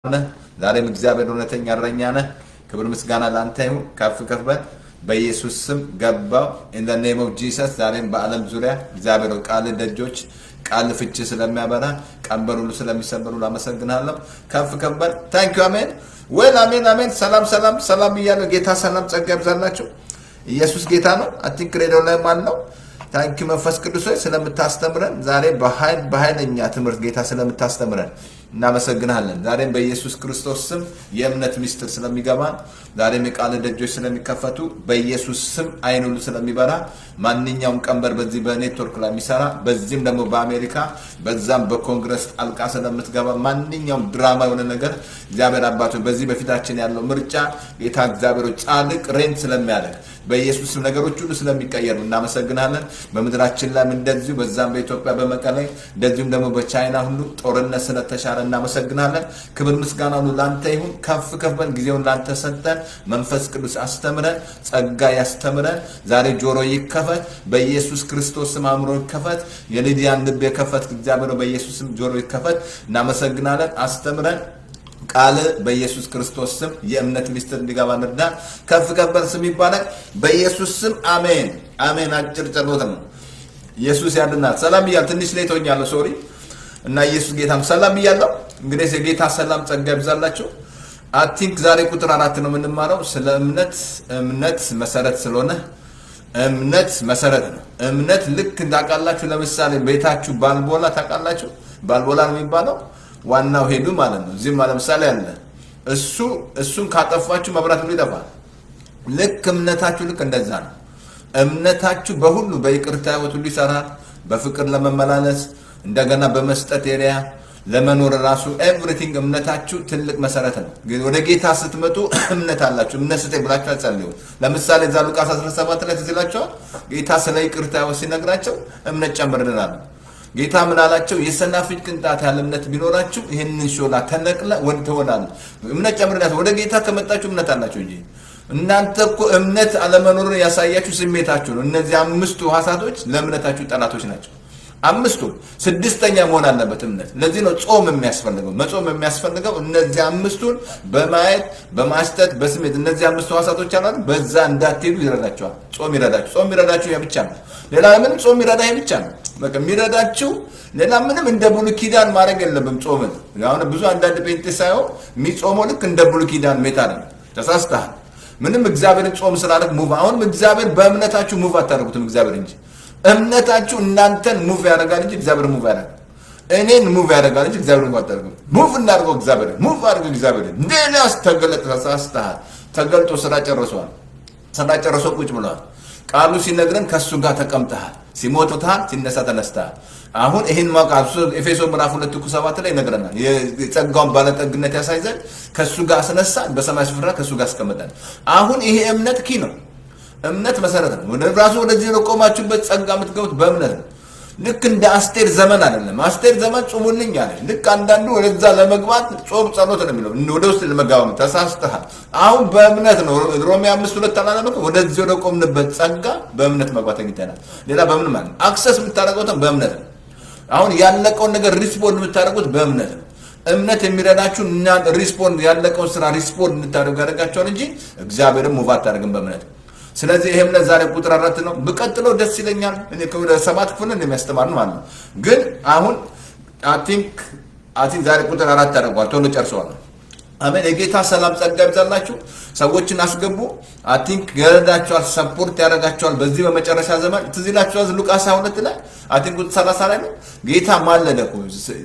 ነህ። ዛሬም እግዚአብሔር እውነተኛ እረኛ ነህ። ክብር ምስጋና ለአንተ ይሁን። ከፍ ከፍ በል በኢየሱስ ስም ገባው ኢን ዘ ኔም ኦፍ ጂሰስ። ዛሬም በዓለም ዙሪያ እግዚአብሔር ሆይ ቃል ደጆች ቃል ፍቺ ስለሚያበራ ቀንበር ሁሉ ስለሚሰበሩ ላመሰግናለሁ። ከፍ ከፍ በል ታንክ ዩ አሜን። ወል አሜን አሜን። ሰላም ሰላም ሰላም እያለ ጌታ ሰላም ጸጋ ይብዛላችሁ። ኢየሱስ ጌታ ነው። አቲንክ ሬዲዮ ላይ ማን ነው? ታንኪ መንፈስ ቅዱስ ሆይ ስለምታስተምረን ዛሬ በኃይል በኃይለኛ ትምህርት ጌታ ስለምታስተምረን እናመሰግናለን። ዛሬም በኢየሱስ ክርስቶስ ስም የእምነት ሚስጥር ስለሚገባን ዛሬም የቃል ደጆች ስለሚከፈቱ በኢየሱስ ስም አይን ሁሉ ስለሚበራ ማንኛውም ቀንበር በዚህ በኔትወርክ ላይ የሚሰራ በዚህም ደግሞ በአሜሪካ በዛም በኮንግረስ ጣልቃ ስለምትገባ ማንኛውም ድራማ የሆነ ነገር እግዚአብሔር አባቶች በዚህ በፊታችን ያለው ምርጫ ጌታ እግዚአብሔር ጻድቅ ሬንት ስለሚያደርግ በኢየሱስ ስም ነገሮች ሁሉ ስለሚቀየሩ እናመሰግናለን። በምድራችን ላይም እንደዚሁ በዛም በኢትዮጵያ በመቀሌ እንደዚሁም ደግሞ በቻይና ሁሉ ጦርነት ስለተሻለ እናመሰግናለን። ክብር ምስጋና ሁሉ ላንተ ይሁን። ከፍ ከፍ በል። ጊዜውን ላንተ ሰጠን። መንፈስ ቅዱስ አስተምረን፣ ጸጋ ያስተምረን። ዛሬ ጆሮ ይከፈት በኢየሱስ ክርስቶስ ስም፣ አእምሮ ይከፈት። የሊዲያን ልብ የከፈት እግዚአብሔር በኢየሱስ ስም ጆሮ ይከፈት። እናመሰግናለን። አስተምረን ቃል በኢየሱስ ክርስቶስ ስም የእምነት ሚስጥር እንዲገባ እንርዳን። ከፍ ከፍ በል ስም ይባላል። በኢየሱስ ስም አሜን አሜን። አጭር ጸሎት ነው። ኢየሱስ ያድናል። ሰላም እያል ትንሽ ሌት ሆኛለሁ፣ ሶሪ እና ኢየሱስ ጌታም ሰላም እያለሁ እንግዲህ የጌታ ሰላም ጸጋ ይብዛላችሁ። አቲንክ ዛሬ ቁጥር አራት ነው የምንማረው ስለ እምነት። እምነት መሰረት ስለሆነ እምነት መሰረት ነው። እምነት ልክ ታውቃላችሁ። ለምሳሌ ቤታችሁ ባልቦላ ታውቃላችሁ። ባልቦላ ነው የሚባለው ዋናው ሄዱ ማለት ነው። እዚህም ለምሳሌ አለ እሱ እሱን ካጠፋችሁ መብራት ሁሉ ይጠፋል። ልክ እምነታችሁ ልክ እንደዛ ነው። እምነታችሁ በሁሉ በይቅርታ ህይወት ሁሉ ይሰራል። በፍቅር ለመመላለስ እንደገና በመስጠት ኤሪያ ለመኖር ራሱ ኤቭሪቲንግ እምነታችሁ ትልቅ መሰረት ነው። ግን ወደ ጌታ ስትመጡ እምነት አላችሁ። እምነት ስጠኝ ብላችሁ አትጸልዩ። ለምሳሌ እዛ ሉቃስ 17 ላይ ትዝ ይላችኋል። ጌታ ስለ ይቅርታ ህይወት ሲነግራቸው እምነት ጨምርልናል። ጌታ ምን አላቸው? የሰናፍጭ ቅንጣት ያለ እምነት ቢኖራችሁ ይህንን ሾላ ተነቅለ ወድ ትሆናለህ። እምነት ጨምርላችሁ። ወደ ጌታ ከመጣችሁ እምነት አላችሁ እንጂ እናንተ እኮ እምነት አለመኖርን ያሳያችሁ ስሜታችሁ ነው። እነዚህ አምስቱ ሀሳቶች ለእምነታችሁ ጠላቶች ናቸው። አምስቱ ስድስተኛ መሆን አለበት እምነት። ለዚህ ነው ጾም የሚያስፈልገው። መጾም የሚያስፈልገው እነዚህ አምስቱን በማየት በማሽተት በስሜት እነዚህ አምስቱ ሀሳቶች አሉ። በዛ እንዳትሄዱ ይረዳቸዋል። ጾም ይረዳችሁ። ጾም ይረዳችሁ ያ ብቻ ነው። ሌላ ምንም ጾም ይረዳ ይሄ ብቻ ነው። በቃ የሚረዳችሁ ሌላ ምንም እንደ ብሉይ ኪዳን ማድረግ የለብም። ጾምን አሁን ብዙ አንዳንድ ጴንጤ ሳይሆን የሚጾመው ልክ እንደ ብሉይ ኪዳን ሜታ ነው። ተሳስተሃል። ምንም እግዚአብሔርን ጾም ስላለክ ሙቭ አሁንም እግዚአብሔር በእምነታችሁ ሙቭ አታደርጉትም እግዚአብሔር እንጂ እምነታችሁ እናንተን ሙቭ ያደርጋል እንጂ እግዚአብሔር ሙቭ ያደርጋል። እኔን ሙቭ ያደርጋል እንጂ እግዚአብሔር ሙቭ አታደርጉም። ሙቭ እናድርገው እግዚአብሔር ሙቭ አድርገው እግዚአብሔር እንደናስ ተገለጠ። ተሳስተሃል። ተገልጦ ስራ ጨርሷል። ስራ ጨርሶ ቁጭ ብለዋል። ቃሉ ሲነግረን ከእሱ ጋር ተቀምጠሃል። ሲሞትሃል፣ ሲነሳ ተነስተሃል። አሁን ይህን ማወቅ ኤፌሶ ምዕራፍ ሁለት እኩ ሰባት ላይ ይነግረናል። የጸጋውን ባለጠግነት ያሳይ ዘንድ ከእሱ ጋር አስነሳን፣ በሰማይ ስፍራ ከእሱ ጋር አስቀመጠን። አሁን ይሄ እምነት ኪ ነው። እምነት መሰረት ነው። ወደ ራሱ ወደዚህ ለቆማችሁበት ጸጋ የምትገቡት በእምነት ነው። ልክ እንደ አስቴር ዘመን አይደለም። አስቴር ዘመን ጹሙልኝ አለ። ልክ አንዳንዱ ወደዛ ለመግባት ጾም ጸሎት ነው የሚለው ወደ ውስጥ ለመጋባ ተሳስተሃል። አሁን በእምነት ነው። ሮሜ አምስት ሁለት አላለመ ወደዚህ ወደ ቆምንበት ጸጋ በእምነት መግባት አግኝተናል። ሌላ በምን ማለት ነው? አክሰስ የምታደርገው በእምነት ነው። አሁን ያለቀውን ነገር ሪስፖንድ የምታደርጉት በእምነት ነው። እምነት የሚረዳችሁ እና ሪስፖንድ ያለቀውን ስራ ሪስፖንድ እንድታደርጉ ያደርጋቸዋል እንጂ እግዚአብሔርን ሙቭ አታደርግም በእምነት ስለዚህ ይሄ እምነት ዛሬ ቁጥር አራት ነው። ብቀጥለው ደስ ይለኛል። እኔ ወደ ሰባት ክፍል እንደሚያስተማር ማለት ነው። ግን አሁን አቲንክ አቲንክ ዛሬ ቁጥር አራት ያደርገዋል። ቶሎ ጨርሰዋል። አሜን። የጌታ ሰላም ጸጋ ይብዛላችሁ። ሰዎችን አስገቡ። አቲንክ ይረዳቸዋል፣ ሰፖርት ያደርጋቸዋል። በዚህ በመጨረሻ ዘመን ትዝ ይላችኋል ሉቃስ 22 ላይ አቲንክ ቁጥር 30 ላይ ነው ጌታ ማለደ እኮ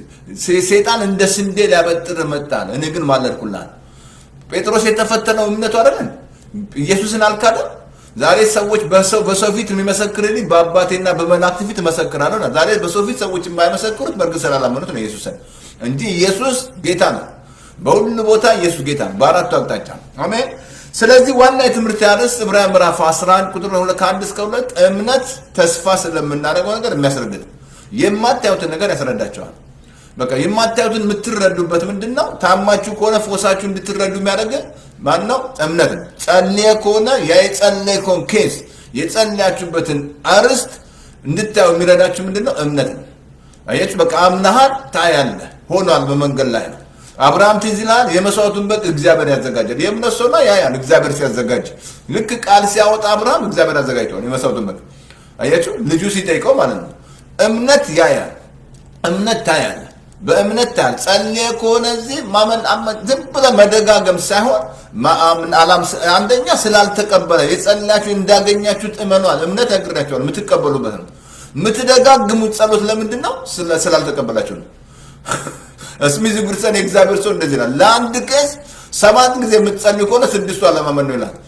ሴጣን እንደ ስንዴ ሊያበጥር መጣል፣ እኔ ግን ማለድኩልሃል። ጴጥሮስ የተፈተነው እምነቱ አይደለም ኢየሱስን አልካደም። ዛሬ ሰዎች በሰው በሰው ፊት የሚመሰክርልኝ በአባቴና በመላእክት ፊት እመሰክራለሁ። ዛሬ በሰው ፊት ሰዎች የማይመሰክሩት በእርግጥ ስላላመኑት ነው ኢየሱስን እንጂ ኢየሱስ ጌታ ነው። በሁሉ ቦታ ኢየሱስ ጌታ ነው፣ በአራቱ አቅጣጫ አሜን። ስለዚህ ዋና የትምህርት ያርስ ዕብራውያን ምዕራፍ 11 ቁጥር ከአንድ እስከ ሁለት እምነት ተስፋ ስለምናደርገው ነገር የሚያስረግጥ የማታዩትን ነገር ያስረዳቸዋል። በቃ የማታዩትን የምትረዱበት ምንድን ነው? ታማችሁ ከሆነ ፎሳችሁ እንድትረዱ የሚያደርግ ማን ነው? እምነት ነው። ጸልየ ከሆነ ያ የጸለይከውን ኬስ የጸለያችሁበትን አርስት እንድታዩ የሚረዳችሁ ምንድን ነው? እምነት ነው። አያችሁ፣ በቃ አምናሃል፣ ታያለህ፣ ሆኗል፣ በመንገድ ላይ ነው። አብርሃም ትዝ ይልሃል፣ የመስዋዕቱን በግ እግዚአብሔር ያዘጋጃል። የእምነት ሰው ላይ ያያል እግዚአብሔር ሲያዘጋጅ። ልክ ቃል ሲያወጣ አብርሃም እግዚአብሔር አዘጋጅተዋል የመስዋዕቱን በግ። አያችሁ፣ ልጁ ሲጠይቀው ማለት ነው። እምነት ያያል፣ እምነት ታያል፣ በእምነት ታያል። ጸልየ ከሆነ እዚህ ማመን ዝም ብለህ መደጋገም ሳይሆን አንደኛ ስላልተቀበለ የጸላችሁ እንዳገኛችሁት እመኗል። እምነት ያግዳቸዋል፣ የምትቀበሉበት ነው። የምትደጋግሙት ጸሎት ለምንድን ነው? ስላልተቀበላችሁ ነው። እስሚዝ ጉርሰን የእግዚአብሔር ሰው እንደዚህ ይላል። ለአንድ ቄስ ሰባት ጊዜ የምትጸልዩ ከሆነ ስድስቱ አለማመን ነው ይላል።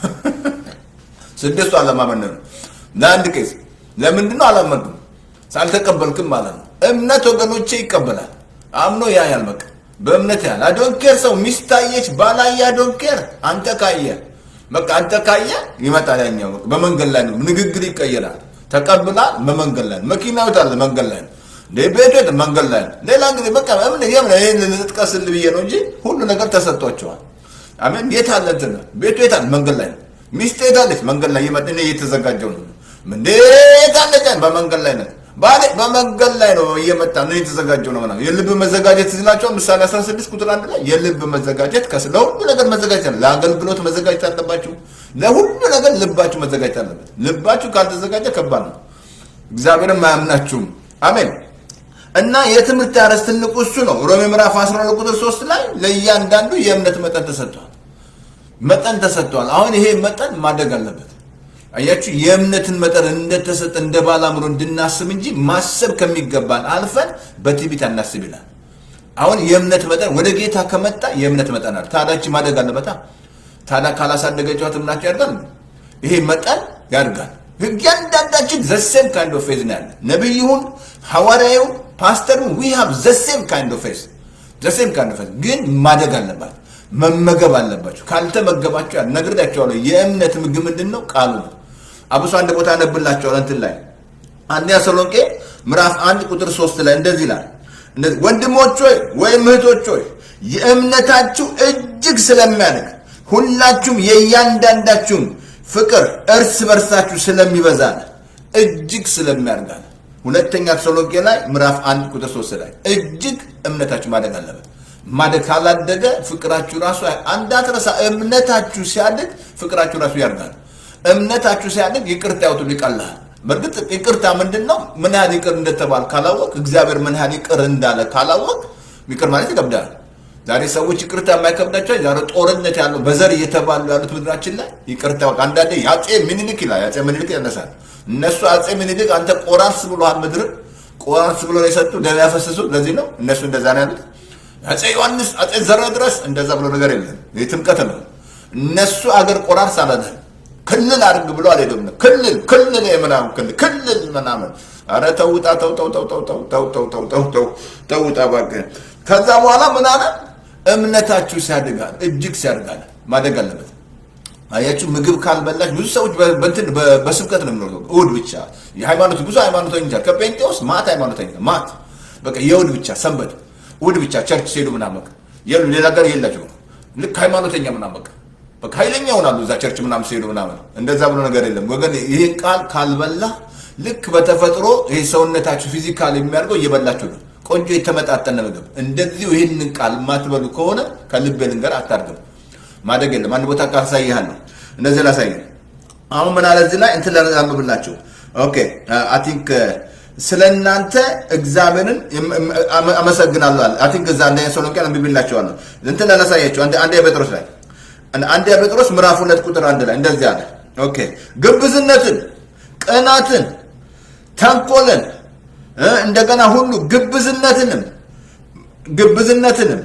ስድስቱ አለማመን ነው ለአንድ ቄስ። ለምንድን ነው አላመንኩም? ሳልተቀበልክም ማለት ነው። እምነት ወገኖቼ ይቀበላል። አምኖ ያያል። በቃ በእምነት ያህል አዶንኬር ሰው ሚስታየች ባላየ አዶንኬር አንተ ካየ በቃ አንተ ካየ ይመጣል። ያኛው በመንገድ ላይ ነው ንግግር ይቀየራል። ተቀብላል። በመንገድ ላይ ነው መኪናው አለ መንገድ ላይ ነው ቤቱ መንገድ ላይ ነው። ሌላ ጊዜ በቃ ምን የምን ይሄን ልጥቀስልህ ብዬ ነው እንጂ ሁሉ ነገር ተሰጥቷቸዋል። አሜን። የት አለ እንትን ቤቱ የት አለ መንገድ ላይ ነው። ሚስት የት አለች መንገድ ላይ ይመጥ እኔ እየተዘጋጀው ነው እንዴ የት አለች በመንገድ ላይ ነው ባሌ በመንገድ ላይ ነው እየመጣ ነው የተዘጋጀው ነው ምናምን የልብ መዘጋጀት ይላቸው ምሳሌ 16 ቁጥር አንድ ላይ የልብ መዘጋጀት ከስ ለሁሉ ነገር መዘጋጀት አለ ለአገልግሎት መዘጋጀት አለባችሁ ለሁሉ ነገር ልባችሁ መዘጋጀት አለበት ልባችሁ ካልተዘጋጀ ከባድ ነው እግዚአብሔርም አያምናችሁም አሜን እና የትምህርት ያረስ ትልቁ እሱ ነው ሮሜ ምዕራፍ 12 ቁጥር 3 ላይ ለእያንዳንዱ የእምነት መጠን ተሰጥቷል መጠን ተሰጥቷል አሁን ይሄ መጠን ማደግ አለበት አያችሁ የእምነትን መጠን እንደተሰጠ እንደ ባለ አእምሮ እንድናስብ እንጂ ማሰብ ከሚገባን አልፈን በትዕቢት አናስብ ይላል። አሁን የእምነት መጠን ወደ ጌታ ከመጣ የእምነት መጠን አለ። ታዳች ማደግ አለበታ። ታዲያ ካላሳደገችዋት እምናቸው ያድጋል። ይሄ መጠን ያድጋል። እያንዳንዳችን ዘሴም ካይንድ ኦፍ ፌዝ ነው ያለ። ነቢዩን፣ ሐዋርያውን፣ ፓስተሩን ዊ ሃቭ ዘሴም ካይንድ ኦፍ ፌዝ ዘሴም ካይንድ ኦፍ ፌዝ ግን ማደግ አለባት። መመገብ አለባቸው። ካልተመገባቸው ነግሬያቸዋለሁ። የእምነት ምግብ ምንድን ነው? ቃሉ ነው። አብሶ አንድ ቦታ ያነብላቸዋል እንትን ላይ አንደኛ ተሰሎንቄ ምዕራፍ አንድ ቁጥር ሶስት ላይ እንደዚህ ይላል፣ ወንድሞች ሆይ ወይም እህቶች ሆይ የእምነታችሁ እጅግ ስለሚያድግ ሁላችሁም የእያንዳንዳችሁም ፍቅር እርስ በርሳችሁ ስለሚበዛል እጅግ ስለሚያድጋል። ሁለተኛ ተሰሎንቄ ላይ ምዕራፍ አንድ ቁጥር ሶስት ላይ እጅግ እምነታችሁ ማደግ አለበት። ማደግ ካላደገ ፍቅራችሁ ራሱ አንዳትረሳ። እምነታችሁ ሲያድግ ፍቅራችሁ ራሱ ያድጋል። እምነታችሁ ሲያድግ ይቅርታ ያውጡን ይቀላል። በእርግጥ ይቅርታ ምንድን ነው? ምን ያህል ይቅር እንደተባል ካላወቅ፣ እግዚአብሔር ምን ያህል ይቅር እንዳለ ካላወቅ፣ ይቅር ማለት ይከብዳል። ዛሬ ሰዎች ይቅርታ የማይከብዳቸው ዛሬ ጦርነት ያለው በዘር እየተባሉ ያሉት ምድራችን ላይ ይቅርታ አንዳንዴ የአፄ ምኒልክ ይላል። የአፄ ምኒልክ ያነሳል። እነሱ አፄ ምኒልክ አንተ ቆራርስ ብሎሃል፣ ምድር ቆራርስ ብሎ ነው የሰጡ ደም ያፈሰሱ። ለዚህ ነው እነሱ እንደዛ ነው ያሉት። አፄ ዮሐንስ አፄ ዘረ ድረስ እንደዛ ብሎ ነገር የለም። የትምቀት ነው። እነሱ አገር ቆራርስ አላለም ክልል አድርግ ብሎ አልሄደም። ክልል ክልል የምናምን ክልል ክልል ምናምን አረ ተውጣ ተው ተው ተው ተው ተው ተው ተው ተው ተው ተው ተውጣ እባክህ። ከዛ በኋላ ምን አለ? እምነታችሁ ሲያድጋል እጅግ ሲያድጋል ማደግ አለበት። አያችሁ ምግብ ካልበላች ብዙ ሰዎች በእንትን በስብከት ነው የሚኖሩት። እሑድ ብቻ የሃይማኖት ብዙ ሃይማኖተኞች አሉ። ከጴንጤ ውስጥ ማት ሃይማኖተኛ ማት በቃ የእሑድ ብቻ ሰንበት እሑድ ብቻ ቸርች ሲሄዱ ምናምን በቃ የሉ ሌላ ነገር የላቸው ልክ ሃይማኖተኛ ምናምን በቃ በቃ ኃይለኛ ይሆናሉ እዛ ቸርች ምናምን ሲሄዱ ምናምን። እንደዛ ብሎ ነገር የለም ወገን። ይህን ቃል ካልበላ ልክ በተፈጥሮ ይህ ሰውነታችሁ ፊዚካል የሚያደርገው እየበላችሁ ነው። ቆንጆ የተመጣጠነ ምግብ እንደዚሁ ይህንን ቃል የማትበሉ ከሆነ ከልቤ ልንገር አታድግም። ማደግ የለም። አንድ ቦታ ቃል ሳይሃለሁ እንደዚህ ላሳይ። አሁን ምን አለ እዚህ ላይ እንትን ላንብብላችሁ። ኦኬ አይ ቲንክ ስለ እናንተ እግዚአብሔርን አመሰግናለሁ አለ። አይ ቲንክ እዛ አንደኛ ተሰሎንቄ አንብቤላችኋለሁ። እንትን ላሳያችሁ አንደኛ ጴጥሮስ ላይ አንደኛ ጴጥሮስ ምዕራፍ ሁለት ቁጥር አንድ ላይ እንደዚህ አለ። ኦኬ ግብዝነትን፣ ቅናትን፣ ተንኮልን እንደገና ሁሉ ግብዝነትንም ግብዝነትንም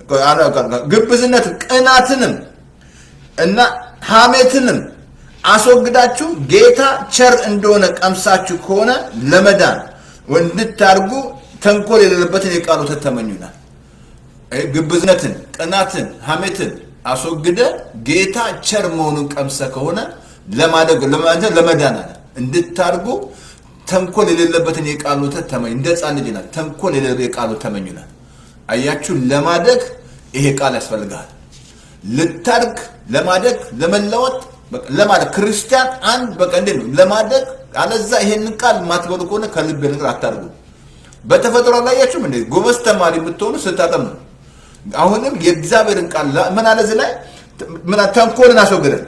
ግብዝነትን ቅናትንም እና ሐሜትንም አስወግዳችሁ ጌታ ቸር እንደሆነ ቀምሳችሁ ከሆነ ለመዳን እንድታርጉ ተንኮል የሌለበትን የቃሉ ተተመኙ ይላል። ግብዝነትን፣ ቅናትን፣ ሐሜትን አስወግደ ጌታ ቸር መሆኑን ቀምሰ ከሆነ ለማደግ ለመዳን አለ እንድታርጉ ተንኮል የሌለበትን የቃሉ ወተት ተመኝ። እንደ ሕፃን ልጅ ናት። ተንኮል የሌለ የቃሉ ተመኙ ይላል። አያችሁ፣ ለማደግ ይሄ ቃል ያስፈልጋል። ልታድግ፣ ለማደግ፣ ለመለወጥ፣ ለማደግ ክርስቲያን አንድ በቃ እንዴት ነው ለማደግ? አለዛ ይሄንን ቃል የማትበሉ ከሆነ ከልብ ነገር አታድርጉ። በተፈጥሮ አላያችሁም እንዴ? ጎበዝ ተማሪ የምትሆኑ ስታጠኑ ነው። አሁንም የእግዚአብሔርን ቃል ላ- ምን አለ እዚህ ላይ ምን አለ? ተንኮልን አስወግደን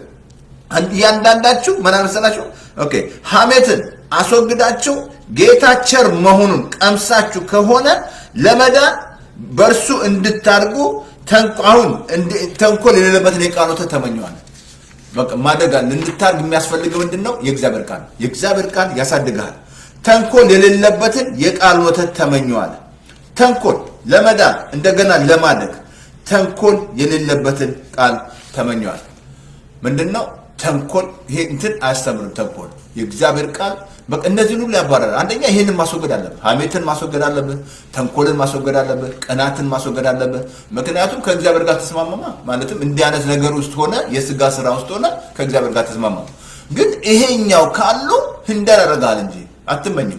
እያንዳንዳችሁ ምን አመሰላችሁ? ኦኬ ሐሜትን አስወግዳችሁ ጌታ ቸር መሆኑን ቀምሳችሁ ከሆነ ለመዳን በእርሱ እንድታድጉ ተንኮ- አሁን እንድ- ተንኮል የሌለበትን የቃል ወተት ተመኘዋል። በቃ ማደግ አለ። እንድታድግ የሚያስፈልገው ምንድን ነው? የእግዚአብሔር ቃል። የእግዚአብሔር ቃል ያሳድግሃል። ተንኮል የሌለበትን የቃል ወተት ተመኘዋል። ተንኮል ለመዳን እንደገና ለማደግ ተንኮል የሌለበትን ቃል ተመኘዋል። ምንድን ነው ተንኮል? ይሄ እንትን አያስተምርም። ተንኮል የእግዚአብሔር ቃል በቃ እነዚህን ሁሉ ያባረራል። አንደኛ ይህንን ማስወገድ አለብህ። ሐሜትን ማስወገድ አለብህ። ተንኮልን ማስወገድ አለብህ። ቅናትን ማስወገድ አለብህ። ምክንያቱም ከእግዚአብሔር ጋር ተስማማማ ማለትም እንዲህ አይነት ነገር ውስጥ ሆነ የስጋ ስራ ውስጥ ሆነ ከእግዚአብሔር ጋር ተስማማ። ግን ይሄኛው ካሉ ህንደር ያደርግሃል እንጂ አትመኝም።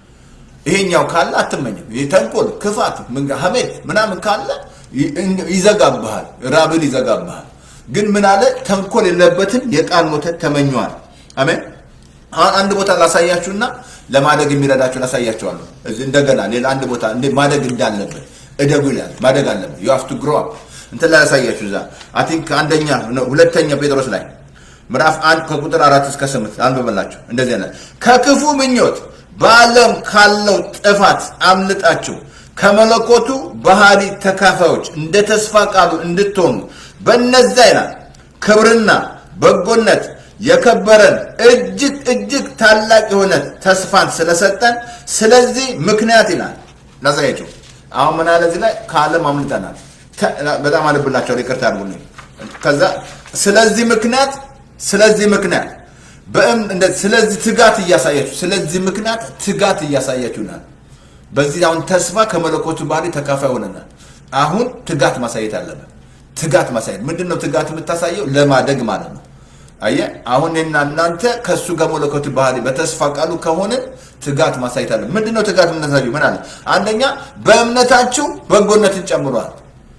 ይሄኛው ካለ አትመኝም። ይህ ተንኮል፣ ክፋት፣ ምን- ሐሜት ምናምን ካለ ይ- ይዘጋብሃል፣ ራብን ይዘጋብሃል። ግን ምን አለ ተንኮል የለበትን የቃል ወተት ተመኘዋል። አሜን። አሁን አንድ ቦታ ላሳያችሁና ለማደግ የሚረዳችሁ ላሳያችኋለሁ። እዚህ እንደገና ሌላ አንድ ቦታ እንደ ማደግ እንዳለብን እደጉ ይላል። ማደግ አለብን። ዩ ሃቭ ቱ ግሮ አፕ እንትን ላይ ያሳያችሁ እዛ አይ ቲንክ አንደኛ ነው ሁለተኛ ጴጥሮስ ላይ ምዕራፍ አንድ ከቁጥር አራት እስከ ስምንት አንብበላችሁ እንደዚህ አይነት ከክፉ ምኞት በዓለም ካለው ጥፋት አምልጣችሁ ከመለኮቱ ባህሪ ተካፋዮች እንደ ተስፋ ቃሉ እንድትሆኑ በእነዚያ ይላል ክብርና በጎነት የከበረን እጅግ እጅግ ታላቅ የሆነ ተስፋን ስለሰጠን ስለዚህ ምክንያት ይላል ላሳያቸው አሁን ምን አለ እዚህ ላይ ከዓለም አምልጠናል ተ- በጣም አልብላቸዋል ይቅርታ አድርጉልኝ ከዛ ስለዚህ ምክንያት ስለዚህ ምክንያት በእም- እንደ- ስለዚህ ትጋት እያሳያችሁ ስለዚህ ምክንያት ትጋት እያሳያችሁናል በዚህ አሁን ተስፋ ከመለኮቱ ባህሪ ተካፋይ ሆነናል አሁን ትጋት ማሳየት አለብን ትጋት ማሳየት ምንድን ነው ትጋት የምታሳየው ለማደግ ማለት ነው አየ አሁን እኔና እናንተ ከእሱ ጋር መለኮቱ ባህሪ በተስፋ ቃሉ ከሆንን ትጋት ማሳየት አለ ምንድን ነው ትጋት የምታሳየው ምን አለ አንደኛ በእምነታችሁ በጎነትን ጨምሯል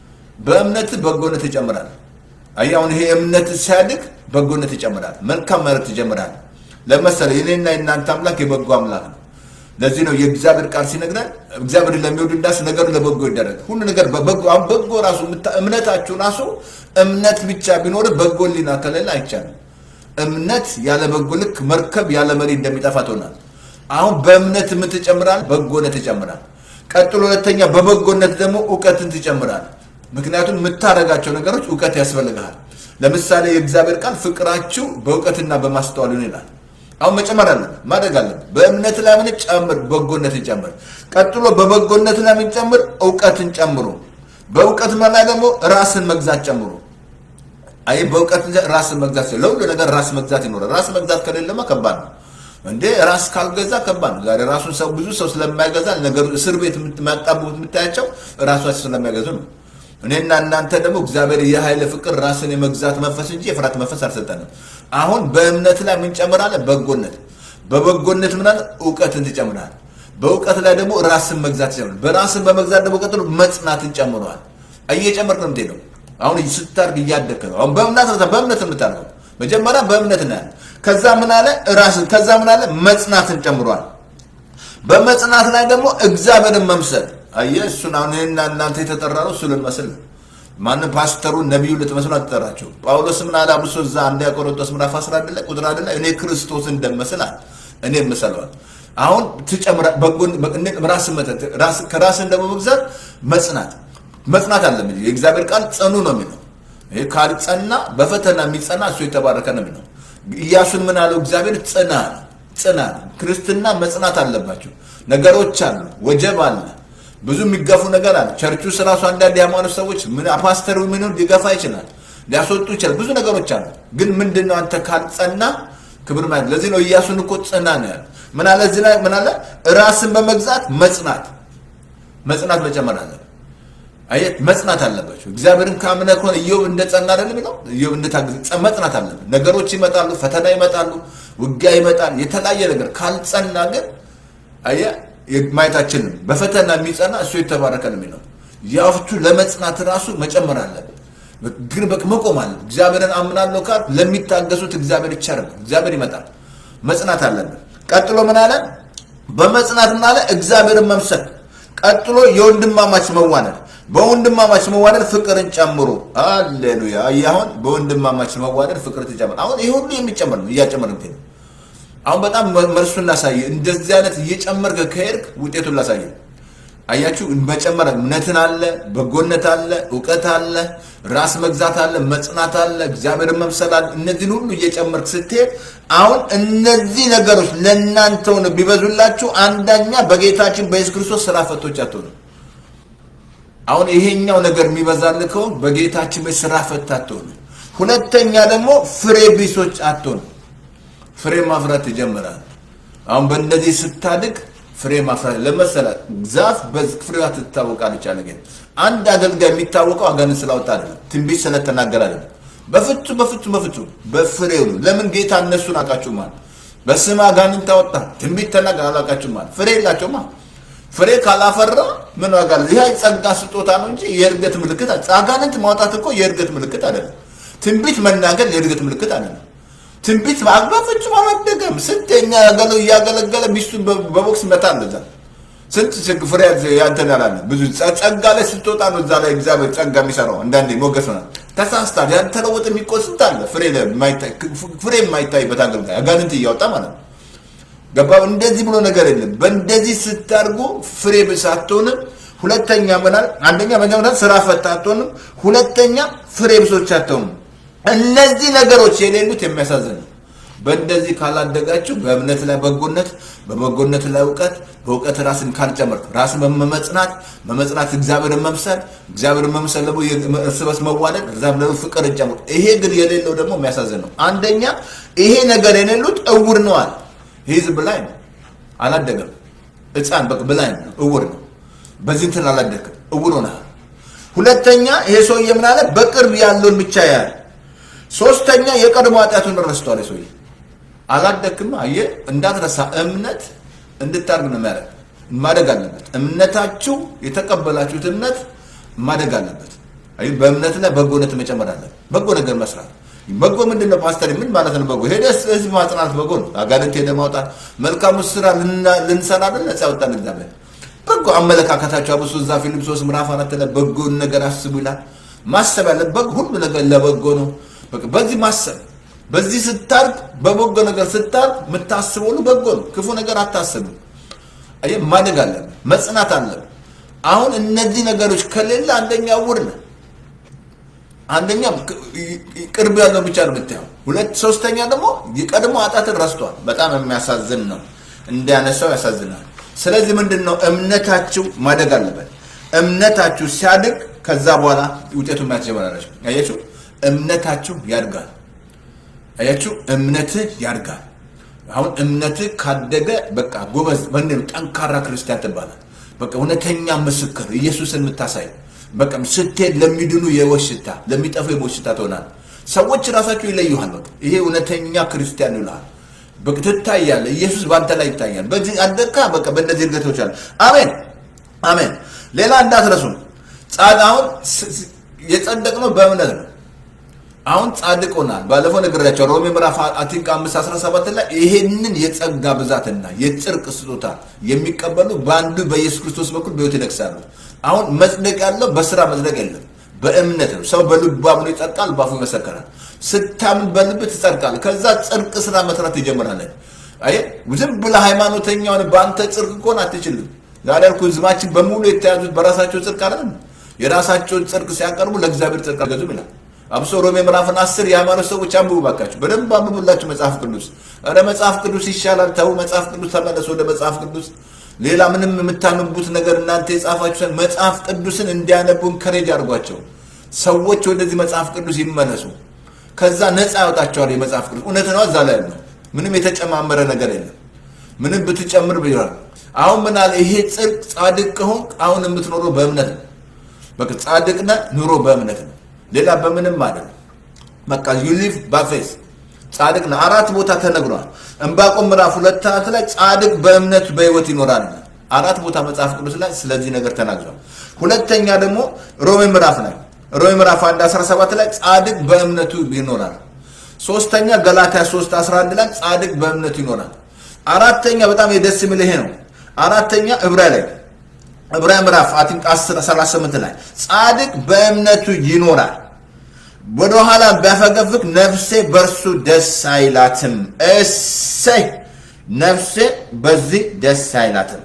በእምነት በጎነት ይጨምራል አየህ አሁን ይሄ እምነት ሲያድግ በጎነት ይጨምራል መልካም መረት ይጀምራል ለመሰለ የኔና የእናንተ አምላክ የበጎ አምላክ ነው ለዚህ ነው የእግዚአብሔር ቃል ሲነግረን እግዚአብሔር ለሚወዱ እንዳስ ነገሩ ለበጎ ይደረግ ሁሉ ነገር በበጎ አሁን በጎ ራሱ የምታ- እምነታችሁ ራሱ እምነት ብቻ ቢኖር በጎ ሊና ከሌለ አይቻልም እምነት ያለ በጎ ልክ መርከብ ያለ መሪ እንደሚጠፋ ትሆናል አሁን በእምነት የምትጨምራል በጎነት ይጨምራል ቀጥሎ ሁለተኛ በበጎነት ደግሞ እውቀትን ትጨምራል ምክንያቱም የምታደርጋቸው ነገሮች እውቀት ያስፈልግሃል ለምሳሌ የእግዚአብሔር ቃል ፍቅራችሁ በእውቀትና በማስተዋል ይሁን ይላል አሁን መጨመር አለን ማድረግ አለን በእምነት ላይ ምን ጨምር በጎነትን ጨምር ቀጥሎ በበጎነት ላይ ምን ጨምር እውቀትን ጨምሩ በእውቀት ላይ ደግሞ ራስን መግዛት ጨምሩ አይ በእውቀት ራስን መግዛት ለሁሉ ነገር ራስ መግዛት ይኖራል ራስ መግዛት ከሌለማ ከባድ ነው እንዴ ራስ ካልገዛ ከባድ ነው ዛሬ ራሱን ሰው ብዙ ሰው ስለማይገዛ ነገሩ እስር ቤት የምታጣቡት የምታያቸው ራሷቸው ስለማይገዙ ነው እኔና እናንተ ደግሞ እግዚአብሔር የኃይል ፍቅር ራስን የመግዛት መንፈስ እንጂ የፍርሃት መንፈስ አልሰጠንም አሁን በእምነት ላይ ምን ጨምራለህ በጎነት በበጎነት ምናል እውቀትን ትጨምራል በእውቀት ላይ ደግሞ ራስን መግዛት ይጨምራል በራስን በመግዛት ደግሞ ቀጥሎ መጽናትን ጨምረዋል እየጨመርክ ነው የምትሄደው አሁን ስታርግ እያደግክ ነው አሁን በእምነት በእምነት የምታደርገው መጀመሪያ በእምነት ነው ያለ ከዛ ምን አለ ራስን ከዛ ምን አለ መጽናትን ጨምሯል በመጽናት ላይ ደግሞ እግዚአብሔርን መምሰል አየህ እሱን አሁን እኔና እናንተ የተጠራ ነው እሱ ልንመስል ነው ማንም ፓስተሩን ነቢዩ ልትመስሉ አትጠራቸው ጳውሎስ ምን አለ አብሶ እዛ አንደኛ ቆሮንቶስ ምዕራፍ 11 ላይ ቁጥር አንድ ላይ እኔ ክርስቶስ እንደመስል አለ እኔ እምሰለዋል አሁን ትጨምራ በጎን ራስን መጠጥ ራስ ከራስን ደግሞ መግዛት መጽናት መጽናት አለም የእግዚአብሔር ቃል ጽኑ ነው የሚለው ይህ ካልጸና በፈተና የሚጸና እሱ የተባረከ ነው የሚለው ኢያሱን ምን አለው እግዚአብሔር ጽና ነው ጽና ነው ክርስትና መጽናት አለባቸው ነገሮች አሉ ወጀብ አለ ብዙ የሚገፉ ነገር አለ ቸርቹ ራሱ አንዳንድ የሃይማኖት ሰዎች ምን ፓስተሩ ምን ሊገፋ ይችላል ሊያስወጡ ይችላል ብዙ ነገሮች አሉ ግን ምንድነው አንተ ካልጸና ክብር ማለት ለዚህ ነው ኢያሱን እኮ ጽና ነው ያለ ምን አለ እዚህ ላይ ምን አለ ራስን በመግዛት መጽናት መጽናት መጨመር አለ አየት መጽናት አለባቸው እግዚአብሔርን ካምነ ከሆነ ኢዮብ እንደጸና አይደለም የሚለው ኢዮብ እንደታገዘ መጽናት አለበት ነገሮች ይመጣሉ ፈተና ይመጣሉ ውጊያ ይመጣል የተለያየ ነገር ካልጸና ግን አየ ማየታችንም በፈተና የሚጸና እሱ የተባረከ ነው የሚለው ያፍቱ ለመጽናት ራሱ መጨመር አለበት ግን በቃ መቆም አለ እግዚአብሔርን አምናለሁ ካል ለሚታገሱት እግዚአብሔር ይቻላል እግዚአብሔር ይመጣል መጽናት አለበት ቀጥሎ ምን አለ በመጽናት ምን አለ እግዚአብሔርን መምሰል ቀጥሎ የወንድማማች መዋነድ በወንድማማች መዋደድ ፍቅርን ጨምሮ አሌሉያ። አየህ አሁን በወንድማማች መዋደድ ፍቅር ትጨምር። አሁን ይህ ሁሉ የሚጨምር ነው፣ እያጨመር ነው። አሁን በጣም መልሱን ላሳየ። እንደዚህ አይነት እየጨመርክ ከሄድክ ውጤቱን ላሳየ። አያችሁ መጨመር እምነትን አለ፣ በጎነት አለ፣ እውቀት አለ፣ ራስ መግዛት አለ፣ መጽናት አለ፣ እግዚአብሔርን መምሰል አለ። እነዚህን ሁሉ እየጨመርክ ስትሄድ አሁን እነዚህ ነገሮች ለእናንተ ሆነ ቢበዙላችሁ፣ አንደኛ በጌታችን በኢየሱስ ክርስቶስ ስራ ፈቶች አትሆኑ። አሁን ይሄኛው ነገር የሚበዛልህ ከሆነ በጌታችን በ ስራ ፈት አትሆኑ። ሁለተኛ ደግሞ ፍሬ ቢሶች አትሆኑ። ፍሬ ማፍራት ይጀምራል። አሁን በእነዚህ ስታድግ ፍሬ ማፍራት ለመሰላት ዛፍ በፍሬዋ ትታወቃለች አለ ጌታ። አንድ አገልጋይ የሚታወቀው አጋንንት ስላወጣ አይደለም፣ ትንቢት ስለተናገረ አይደለም። በፍጹም በፍጹም በፍጹም በፍሬው ነው። ለምን ጌታ እነሱን አውቃችሁ ማለት በስም አጋንንት አወጣ፣ ትንቢት ተናገር አላውቃችሁ ማለት ፍሬ የላቸውማ። ፍሬ ካላፈራ ምን ዋጋ አለ? ይህ ጸጋ ስጦታ ነው እንጂ የእድገት ምልክት አጋንንት ማውጣት እኮ የእድገት ምልክት አይደለም። ትንቢት መናገር የእድገት ምልክት አይደለም። ትንቢት በአግባብ ፍጹም አላደገም። ስንተኛ እያገለገለ ሚስቱን በቦክስ መታ እንደዛ ስንት ፍሬ ያንተን ያላለ ብዙ ጸጋ ላይ ስትወጣ ነው እዛ ላይ እግዚአብሔር ጸጋ የሚሰራው። አንዳንዴ ሞገስ ሆናል። ተሳስታል። ያልተለወጠ የሚቆይ ስንት አለ። ፍሬ የማይታይበት አገልጋይ አጋንንት እያወጣ ማለት ነው። ገባ? እንደዚህ ብሎ ነገር የለም። በእንደዚህ ስታርጉ ፍሬ ብስ አትሆንም። ሁለተኛ ምናል አንደኛ መጀመሪያ ስራ ፈታ አትሆንም። ሁለተኛ ፍሬ ብሶች አትሆንም። እነዚህ ነገሮች የሌሉት የሚያሳዝን ነው። በእንደዚህ ካላደጋችሁ በእምነት ላይ በጎነት፣ በበጎነት ላይ እውቀት፣ በእውቀት ራስን ካልጨመርክ ራስን በመመጽናት መመጽናት እግዚአብሔርን መምሰል እግዚአብሔርን መምሰል ደግሞ እርስ በርስ መዋደድ እዛም ደግሞ ፍቅር ጨምር። ይሄ ግን የሌለው ደግሞ የሚያሳዝን ነው። አንደኛ ይሄ ነገር የሌሉት እውር ነዋል። ይህ ብላይ ነው፣ አላደገም። ሕፃን በቃ ብላይ ነው፣ እውር ነው። በዚህ እንትን አላደግም፣ እውር ሆነሃል። ሁለተኛ ይሄ ሰውዬ ምን አለ? በቅርብ ያለውን ብቻ ያህል ሶስተኛ የቀድሞ ኃጢአቱን ረስቷል። ሰውዬ አላደክም። አየህ እንዳትረሳ፣ እምነት እንድታርግ ነው የሚያደርግ። ማደግ አለበት። እምነታችሁ የተቀበላችሁት እምነት ማደግ አለበት። አይ በእምነት ላይ በጎነት መጨመር አለ። በጎ ነገር መስራት በጎ ምንድን ነው ፓስተር? ምን ማለት ነው በጎ? ሄደ ህዝብ ማጽናት በጎ ነው። አጋንንት ሄደ ማውጣት፣ መልካሙ ስራ ልንሰራ አይደል? ነፃ ያወጣን እግዚአብሔር። በጎ አመለካከታቸው አብሶ እዛ ፊልጵስዩስ ምዕራፍ አራት ላይ በጎን ነገር አስቡ ይላል። ማሰብ ያለ በጎ ሁሉ ነገር ለበጎ ነው። በቃ በዚህ ማሰብ በዚህ ስታርግ በበጎ ነገር ስታርግ የምታስበው ሁሉ በጎ ነው። ክፉ ነገር አታስብም። አየህ ማደግ አለብን፣ መጽናት አለብን። አሁን እነዚህ ነገሮች ከሌለ አንደኛ እውር ነህ። አንደኛ ቅርብ ያለው ብቻ ነው የምታየው። ሁለት ሶስተኛ ደግሞ የቀድሞ ኃጢአትን ረስቷል። በጣም የሚያሳዝን ነው። እንዲያነሳው ያሳዝናል። ስለዚህ ምንድን ነው እምነታችሁ ማደግ አለበት። እምነታችሁ ሲያድግ ከዛ በኋላ ውጤቱ ማየት ጀመራላችሁ። አያችሁ እምነታችሁ ያድጋል። አያችሁ እምነትህ ያድጋል። አሁን እምነትህ ካደገ በቃ ጎበዝ ምንድን ጠንካራ ክርስቲያን ትባላል። በቃ እውነተኛ ምስክር ኢየሱስን የምታሳይ በቃ ስትሄድ ለሚድኑ የሕይወት ሽታ ለሚጠፉ የሞት ሽታ ትሆናል። ሰዎች ራሳቸው ይለዩሃል። በቃ ይሄ እውነተኛ ክርስቲያን ይልሃል። በቃ ትታያለህ። ኢየሱስ በአንተ ላይ ይታያል። በዚህ አደካ በቃ በእነዚህ እድገቶች አለ። አሜን አሜን። ሌላ እንዳትረሱ ጻድቃውን የጸደቅነው በእምነት ነው። አሁን ጻድቅ ሆናል። ባለፈው ነግሬያቸው ሮሜ ምዕራፍ አቲንክ አምስት አስራ ሰባት ላይ ይሄንን የጸጋ ብዛትና የጽድቅ ስጦታ የሚቀበሉ በአንዱ በኢየሱስ ክርስቶስ በኩል በሕይወት ይነግሳሉ። አሁን መጽደቅ ያለው በስራ መጽደቅ የለም፣ በእምነት ነው። ሰው በልቡ አምኖ ይጸድቃል፣ ባፉ ይመሰክራል። ስታምን በልብ ትጸድቃል። ከዛ ጽድቅ ስራ መስራት ይጀምራለን። አየህ ዝም ብለህ ሃይማኖተኛ ሆነ በአንተ ጽድቅ ከሆነ አትችልም። ዛሬ ያልኩ ህዝባችን በሙሉ የተያዙት በራሳቸው ጽድቅ አይደለም። የራሳቸውን ጽድቅ ሲያቀርቡ ለእግዚአብሔር ጽድቅ አልገዙም ይላል። አብሶ ሮሜ ምዕራፍን አስር የሃይማኖት ሰዎች አንብቡ ባካችሁ፣ በደንብ አንብቡላችሁ መጽሐፍ ቅዱስ። ኧረ መጽሐፍ ቅዱስ ይሻላል፣ ተው መጽሐፍ ቅዱስ ተመለሱ ወደ መጽሐፍ ቅዱስ። ሌላ ምንም የምታነቡት ነገር እናንተ የጻፋችሁ መጽሐፍ ቅዱስን እንዲያነቡ እንከሬጅ አድርጓቸው። ሰዎች ወደዚህ መጽሐፍ ቅዱስ ይመለሱ። ከዛ ነፃ ያወጣቸዋል የመጽሐፍ ቅዱስ። እውነት ነው፣ እዛ ላይ ያለው ምንም የተጨማመረ ነገር የለም። ምንም ብትጨምር ብይራል። አሁን ምን አለ ይሄ ጽድቅ ጻድቅ ከሆንክ አሁን የምትኖረው በእምነት ነው። በቃ ጻድቅ ነህ፣ ኑሮ በእምነት ነው። ሌላ በምንም አይደለም። በቃ ዩ ሊቭ ባፌስ ጻድቅ ነው። አራት ቦታ ተነግሯል። ዕንባቆም ምዕራፍ ሁለት ሰዓት ላይ ጻድቅ በእምነት በህይወት ይኖራል። አራት ቦታ መጽሐፍ ቅዱስ ላይ ስለዚህ ነገር ተናግሯል። ሁለተኛ ደግሞ ሮሜ ምዕራፍ ላይ ሮሜ ምዕራፍ 1 17 ላይ ጻድቅ በእምነቱ ይኖራል። ሶስተኛ ገላትያ 3 11 ላይ ጻድቅ በእምነቱ ይኖራል። አራተኛ በጣም የደስ የሚል ይሄ ነው። አራተኛ ዕብራውያን ላይ ዕብራውያን ምዕራፍ አቲንክ 10 38 ላይ ጻድቅ በእምነቱ ይኖራል ወደኋላ ቢያፈገፍግ ነፍሴ በእርሱ ደስ አይላትም። እሰይ ነፍሴ በዚህ ደስ አይላትም።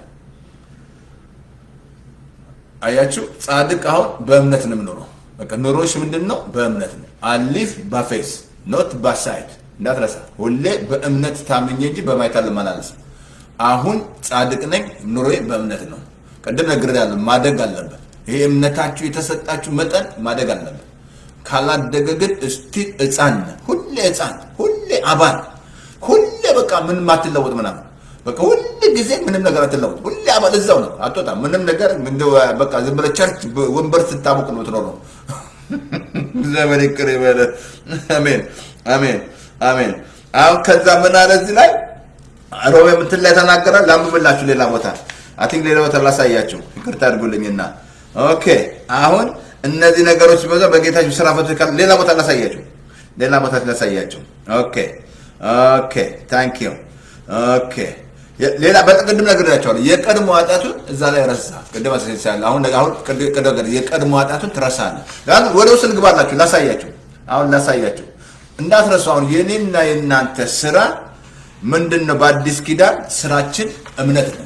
አያችሁ፣ ጻድቅ አሁን በእምነት ነው የምኖረው። በቃ ኑሮሽ ምንድን ነው? በእምነት ነው። አሊፍ በፌስ ኖት ባሳይድ እንዳትረሳ። ሁሌ በእምነት ታምኜ እንጂ በማየት አልመላለስም። አሁን ጻድቅ ነኝ፣ ኑሮዬ በእምነት ነው። ቅድም ነግሬያለሁ፣ ማደግ አለበት። ይሄ እምነታችሁ የተሰጣችሁ መጠን ማደግ አለበት። ካላደገ ግን እስቲ ህፃን ነህ። ሁሌ ህፃን፣ ሁሌ አባል፣ ሁሌ በቃ ምንም አትለወጥ ምናምን በቃ ሁል ጊዜ ምንም ነገር አትለወጥ። ሁሌ አባል እዛው ነው፣ አትወጣም። ምንም ነገር እንደው በቃ ዝም ብለህ ቸርች ወንበር ስታሞቅ ነው የምትኖረው። ዘመን ይቅር ይበለ። አሜን አሜን አሜን። አሁን ከዛ ምን አለ እዚህ ላይ ሮሜ ምትን ላይ ተናገራል። ላንብብላችሁ ሌላ ቦታ አይ ቲንክ ሌላ ቦታ ላሳያችሁ፣ ይቅርታ አድርጉልኝና ኦኬ አሁን እነዚህ ነገሮች በዛ በጌታችሁ ስራ ፈቶ ካል ሌላ ቦታ ላሳያችሁ፣ ሌላ ቦታ ላሳያችሁ። ኦኬ ኦኬ ታንክ ዩ ኦኬ ሌላ በቅድም ነግሬያቸዋለሁ። የቀድሞ ኃጢአቱን እዛ ላይ ረሳ። ቅድም አሳይቻለሁ። አሁን አሁን ቅድም የቀድሞ ኃጢአቱን ትረሳለህ። አሁን ወደ ውስጥ ልግባላችሁ፣ ላሳያችሁ። አሁን ላሳያችሁ እንዳትረሱ። አሁን የኔና የእናንተ ስራ ምንድን ነው? በአዲስ ኪዳን ስራችን እምነት ነው።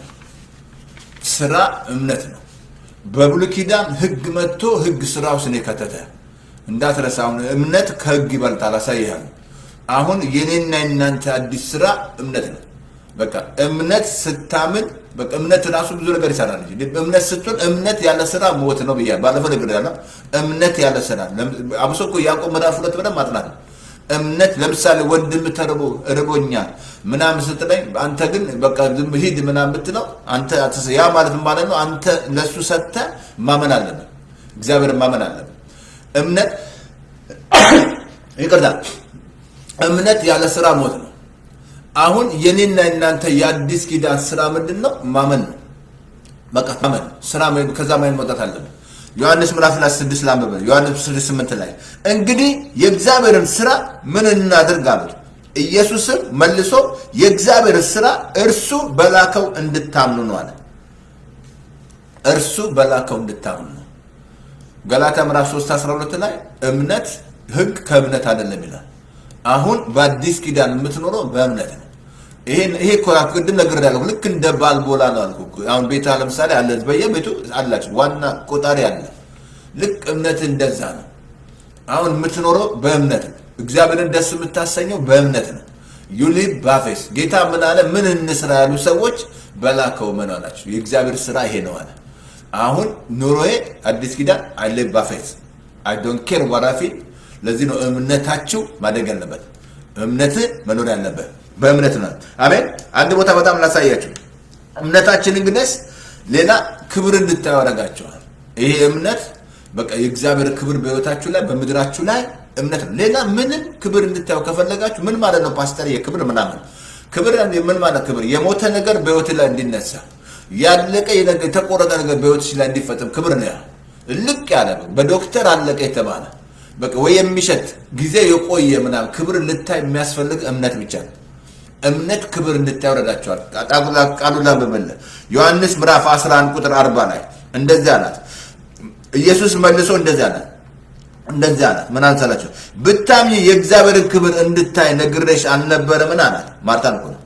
ስራ እምነት ነው። በብሉይ ኪዳን ህግ መጥቶ ህግ ስራ ውስጥ ነው የከተተ። እንዳትረሳ። አሁን እምነት ከህግ ይበልጣል። አሳይሃለሁ። አሁን የኔና የእናንተ አዲስ ስራ እምነት ነው። በቃ እምነት ስታምን በቃ እምነት ራሱ ብዙ ነገር ይሰራል እንጂ እምነት ስትሆን እምነት ያለ ስራ ሞት ነው ብያለሁ። ባለፈው ነገር ያለ እምነት ያለ ስራ አብሶ እኮ ያዕቆብ ምዕራፍ ሁለት ብለን ማጥናት ነው። እምነት ለምሳሌ ወንድም ተርቦ እርቦኛል ምናምን ስትለኝ አንተ ግን በቃ ዝም ሂድ ምናምን ብትለው አንተ ያ ማለት ማለት ነው አንተ ለሱ ሰጥተህ ማመን አለብን። እግዚአብሔርን ማመን አለብን። እምነት ይቅርታ፣ እምነት ያለ ስራ ሞት ነው። አሁን የኔና የናንተ የአዲስ ኪዳን ስራ ምንድን ነው? ማመን ነው። በቃ ማመን ስራ ከዛ ማይን መውጣት አለብን። ዮሐንስ ምዕራፍ ላይ ስድስት ላንብበ ዮሐንስ ስድስት ስምንት ላይ እንግዲህ የእግዚአብሔርን ስራ ምን እናድርግ አሉት። ኢየሱስም መልሶ የእግዚአብሔር ስራ እርሱ በላከው እንድታምኑ ነው አለ። እርሱ በላከው እንድታምኑ ነው። ገላትያ ምዕራፍ 3 12 ላይ እምነት ህግ ከእምነት አይደለም ይላል። አሁን በአዲስ ኪዳን የምትኖረው በእምነት ነው። ይሄ እኮ ቅድም ነግሬያለሁ። ልክ እንደ ባልቦላ ነው አልኩ። አሁን ቤታ ለምሳሌ አለ፣ በየቤቱ አላችሁ ዋና ቆጣሪ አለ። ልክ እምነት እንደዛ ነው። አሁን የምትኖረው በእምነት ነው። እግዚአብሔርን ደስ የምታሰኘው በእምነት ነው። ዩሊቭ ባፌስ ጌታ ምን አለ? ምን እንስራ ያሉ ሰዎች በላከው ምን አላቸው? የእግዚአብሔር ስራ ይሄ ነው አለ። አሁን ኑሮዬ አዲስ ኪዳን አይ ሊቭ ባፌስ አይ ዶንት ኬር ዋራፊ ለዚህ ነው እምነታችሁ ማደግ ያለበት፣ እምነት መኖር ያለበት በእምነት ነው። አሜን። አንድ ቦታ በጣም ላሳያችሁ። እምነታችን እንግዲህ ሌላ ክብር እንድታዩ ያደርጋቸዋል። ይሄ እምነት በቃ የእግዚአብሔር ክብር በህይወታችሁ ላይ በምድራችሁ ላይ እምነት ነው። ሌላ ምንም ክብር እንድታዩ ከፈለጋችሁ ምን ማለት ነው ፓስተር? የክብር ምናምን ክብር ምን ማለት ክብር? የሞተ ነገር በህይወት ላይ እንዲነሳ ያለቀ የተቆረጠ ነገር በህይወትሽ ላይ እንዲፈጥም ክብር ነው። ያ ልቅ ያለ በዶክተር አለቀ የተባለ በቃ ወይ የሚሸት ጊዜ የቆየ ምናምን ክብር ልታይ የሚያስፈልግ እምነት ብቻ ነው። እምነት ክብር እንድታይ ወረዳቸዋል። ቃሉ ላንብብልህ ዮሐንስ ምዕራፍ 11 ቁጥር 40 ላይ እንደዚህ አላት። ኢየሱስ መልሶ እንደዚህ አላት እንደዚህ አላት። ምን አንሳላቸው ብታምኚ የእግዚአብሔርን ክብር እንድታይ ነግሬሽ አልነበረ? ምን አላት? ማርታን እኮ ነው።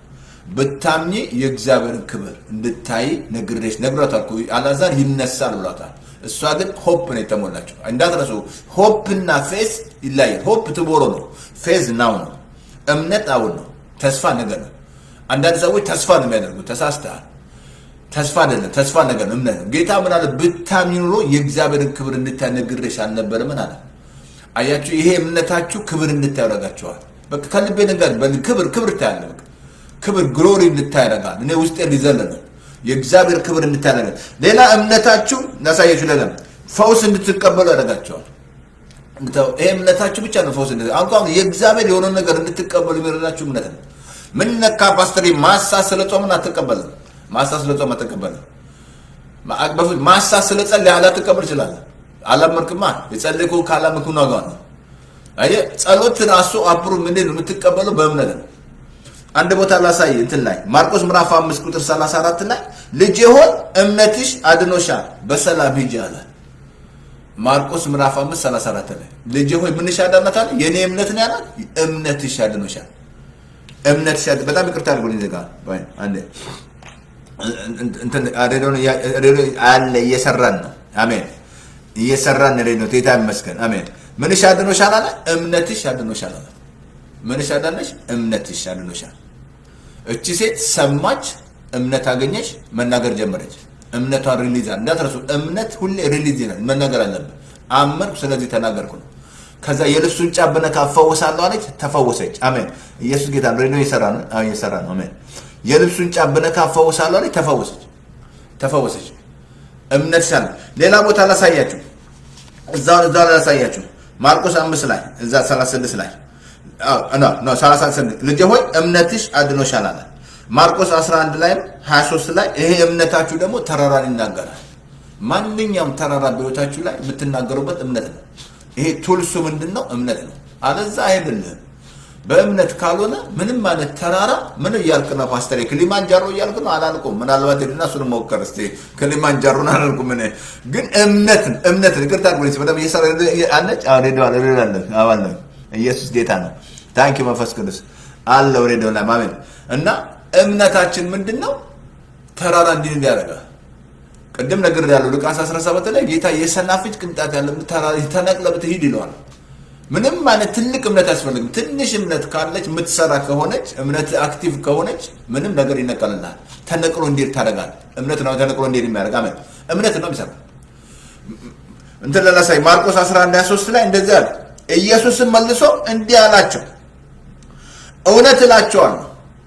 ብታምኚ የእግዚአብሔርን ክብር እንድታይ ነግሬሽ ነግሯታል እኮ አልዓዛር ይነሳል ብሏታል። እሷ ግን ሆፕ ነው የተሞላቸው። እንዳትረሱ ሆፕ እና ፌዝ ይለያል። ሆፕ ትቦሮ ነው፣ ፌዝ ናው ነው። እምነት አሁን ነው፣ ተስፋ ነገር ነው። አንዳንድ ሰዎች ተስፋ ነው የሚያደርጉት። ተሳስተሃል። ተስፋ አይደለም፣ ተስፋ ነገር ነው፣ እምነት ነው። ጌታ ምን አለ? ብታምኚ ኑሮ የእግዚአብሔርን ክብር እንድታይ ነግሬሽ አልነበረ? ምን አለ? አያችሁ፣ ይሄ እምነታችሁ ክብር እንድታይ ያደርጋችኋል። በቃ ከልቤ ነገር ክብር ክብር ታያለ። በቃ ክብር ግሎሪ እንድታይ ያደርጋል። እኔ ውስጤ ሊዘል ነው የእግዚአብሔር ክብር እንድታደርግ ሌላ እምነታችሁ እናሳያችሁ። ሌላ ፈውስ እንድትቀበሉ ያደርጋቸዋል። ይሄ እምነታችሁ ብቻ ነው ፈውስ እንድት አሁን የእግዚአብሔር የሆነ ነገር እንድትቀበሉ የሚረዳችሁ እምነት ነው። ምን ነካ ፓስተር? ማሳ ስለ ጾምን አትቀበልም። ማሳ ስለ ጾም አትቀበልም። በፊት ማሳ ስለ ጸልይ አላትቀበል ትችላለህ። አላመንክማ። የጸለይኩ ካላመንክ ዋጋ ነው። አየህ፣ ጸሎት ራሱ አብሮ ምን ነው የምትቀበለው በእምነት ነው። አንድ ቦታ ላሳይ እንትን ላይ ማርቆስ ምዕራፍ 5 ቁጥር 34 ላይ ልጄ ሆይ እምነትሽ አድኖሻል በሰላም ሂጂ አለ። ማርቆስ ምዕራፍ 5 34 ላይ ልጄ ሆይ ምንሽ አዳናታል? የኔ እምነት ነው ያላት። እምነትሽ አድኖሻል። እምነትሽ አድ- በጣም ይቅርታ አድርጎልኝ ዘጋ ባይ አንዴ እንትን ሬዲዮን እያ- ሬዲዮ አለ እየሰራን ነው። አሜን እየሰራን ሬዲዮ ጌታ ይመስገን። አሜን ምንሽ አድኖሻል አለ። እምነትሽ አድኖሻል አለ። ምንሽ አዳነሽ? እምነትሽ አድኖሻል። እቺ ሴት ሰማች፣ እምነት አገኘች፣ መናገር ጀመረች። እምነቷን ሪሊዝ አለ። እንዳትረሱ፣ እምነት ሁሌ ሪሊዝ ይላል፣ መናገር አለብን። አመንኩ፣ ስለዚህ ተናገርኩ ነው። ከዛ የልብሱን ጫፍ ብነካ እፈወሳለሁ አለች፣ ተፈወሰች። አሜን። ኢየሱስ ጌታ ነው። ሬዲዮ እየሰራ ነው። አዎ እየሰራ ነው። አሜን። የልብሱን ጫፍ ብነካ እፈወሳለሁ አለች፣ ተፈወሰች። ተፈወሰች። እምነት ሳለ ሌላ ቦታ ላሳያችሁ፣ እዛው እዛው ላይ ላሳያችሁ። ማርቆስ አምስት ላይ እዛ 36 ላይ ኖ 36 ልጄ ሆይ እምነትሽ አድኖሻል አለ። ማርቆስ 11 ላይም 23 ላይ ይሄ እምነታችሁ ደግሞ ተራራን ይናገራል። ማንኛውም ተራራ በሕይወታችሁ ላይ የምትናገሩበት እምነት ነው። ይሄ ቱልሱ ምንድን ነው? እምነት ነው። አለዛ አይደለም። በእምነት ካልሆነ ምንም አይነት ተራራ ምን እያልክ ነው ፓስተር? ክሊማንጃሮ እያልክ ነው አላልኩም። ምናልባት ሄድና እሱን ሞከር እስኪ። ክሊማንጃሮን አላልኩም እኔ ግን እምነትን እምነትን ይቅርታ አድርጎልኝ በጣም እየሰራ አለች። አዎ ሬዲዮ አለ ሬዲዮ አለ አዎ አለ። ኢየሱስ ጌታ ነው። ታንኪ መንፈስ ቅዱስ አለው ሬዲዮ ላይ ማመን እና እምነታችን ምንድን ነው? ተራራ እንዲህ እንዲያደርጋል ቅድም ነገር ያለው ሉቃስ 17 ላይ ጌታ የሰናፍጭ ቅንጣት ያለ ተራራ ተነቅለ ብትሄድ ይለዋል። ምንም አይነት ትልቅ እምነት አያስፈልግም። ትንሽ እምነት ካለች የምትሰራ ከሆነች እምነት አክቲቭ ከሆነች ምንም ነገር ይነቀልልሃል። ተነቅሎ እንዴት ታደርጋል? እምነት ነው ተነቅሎ እንዴት የሚያደርግ አሜን። እምነት ነው የሚሰራ እንትን ለላሳይ ማርቆስ 11 23 ላይ እንደዚህ አለ። ኢየሱስም መልሶ እንዲህ አላቸው፣ እውነት እላቸዋለሁ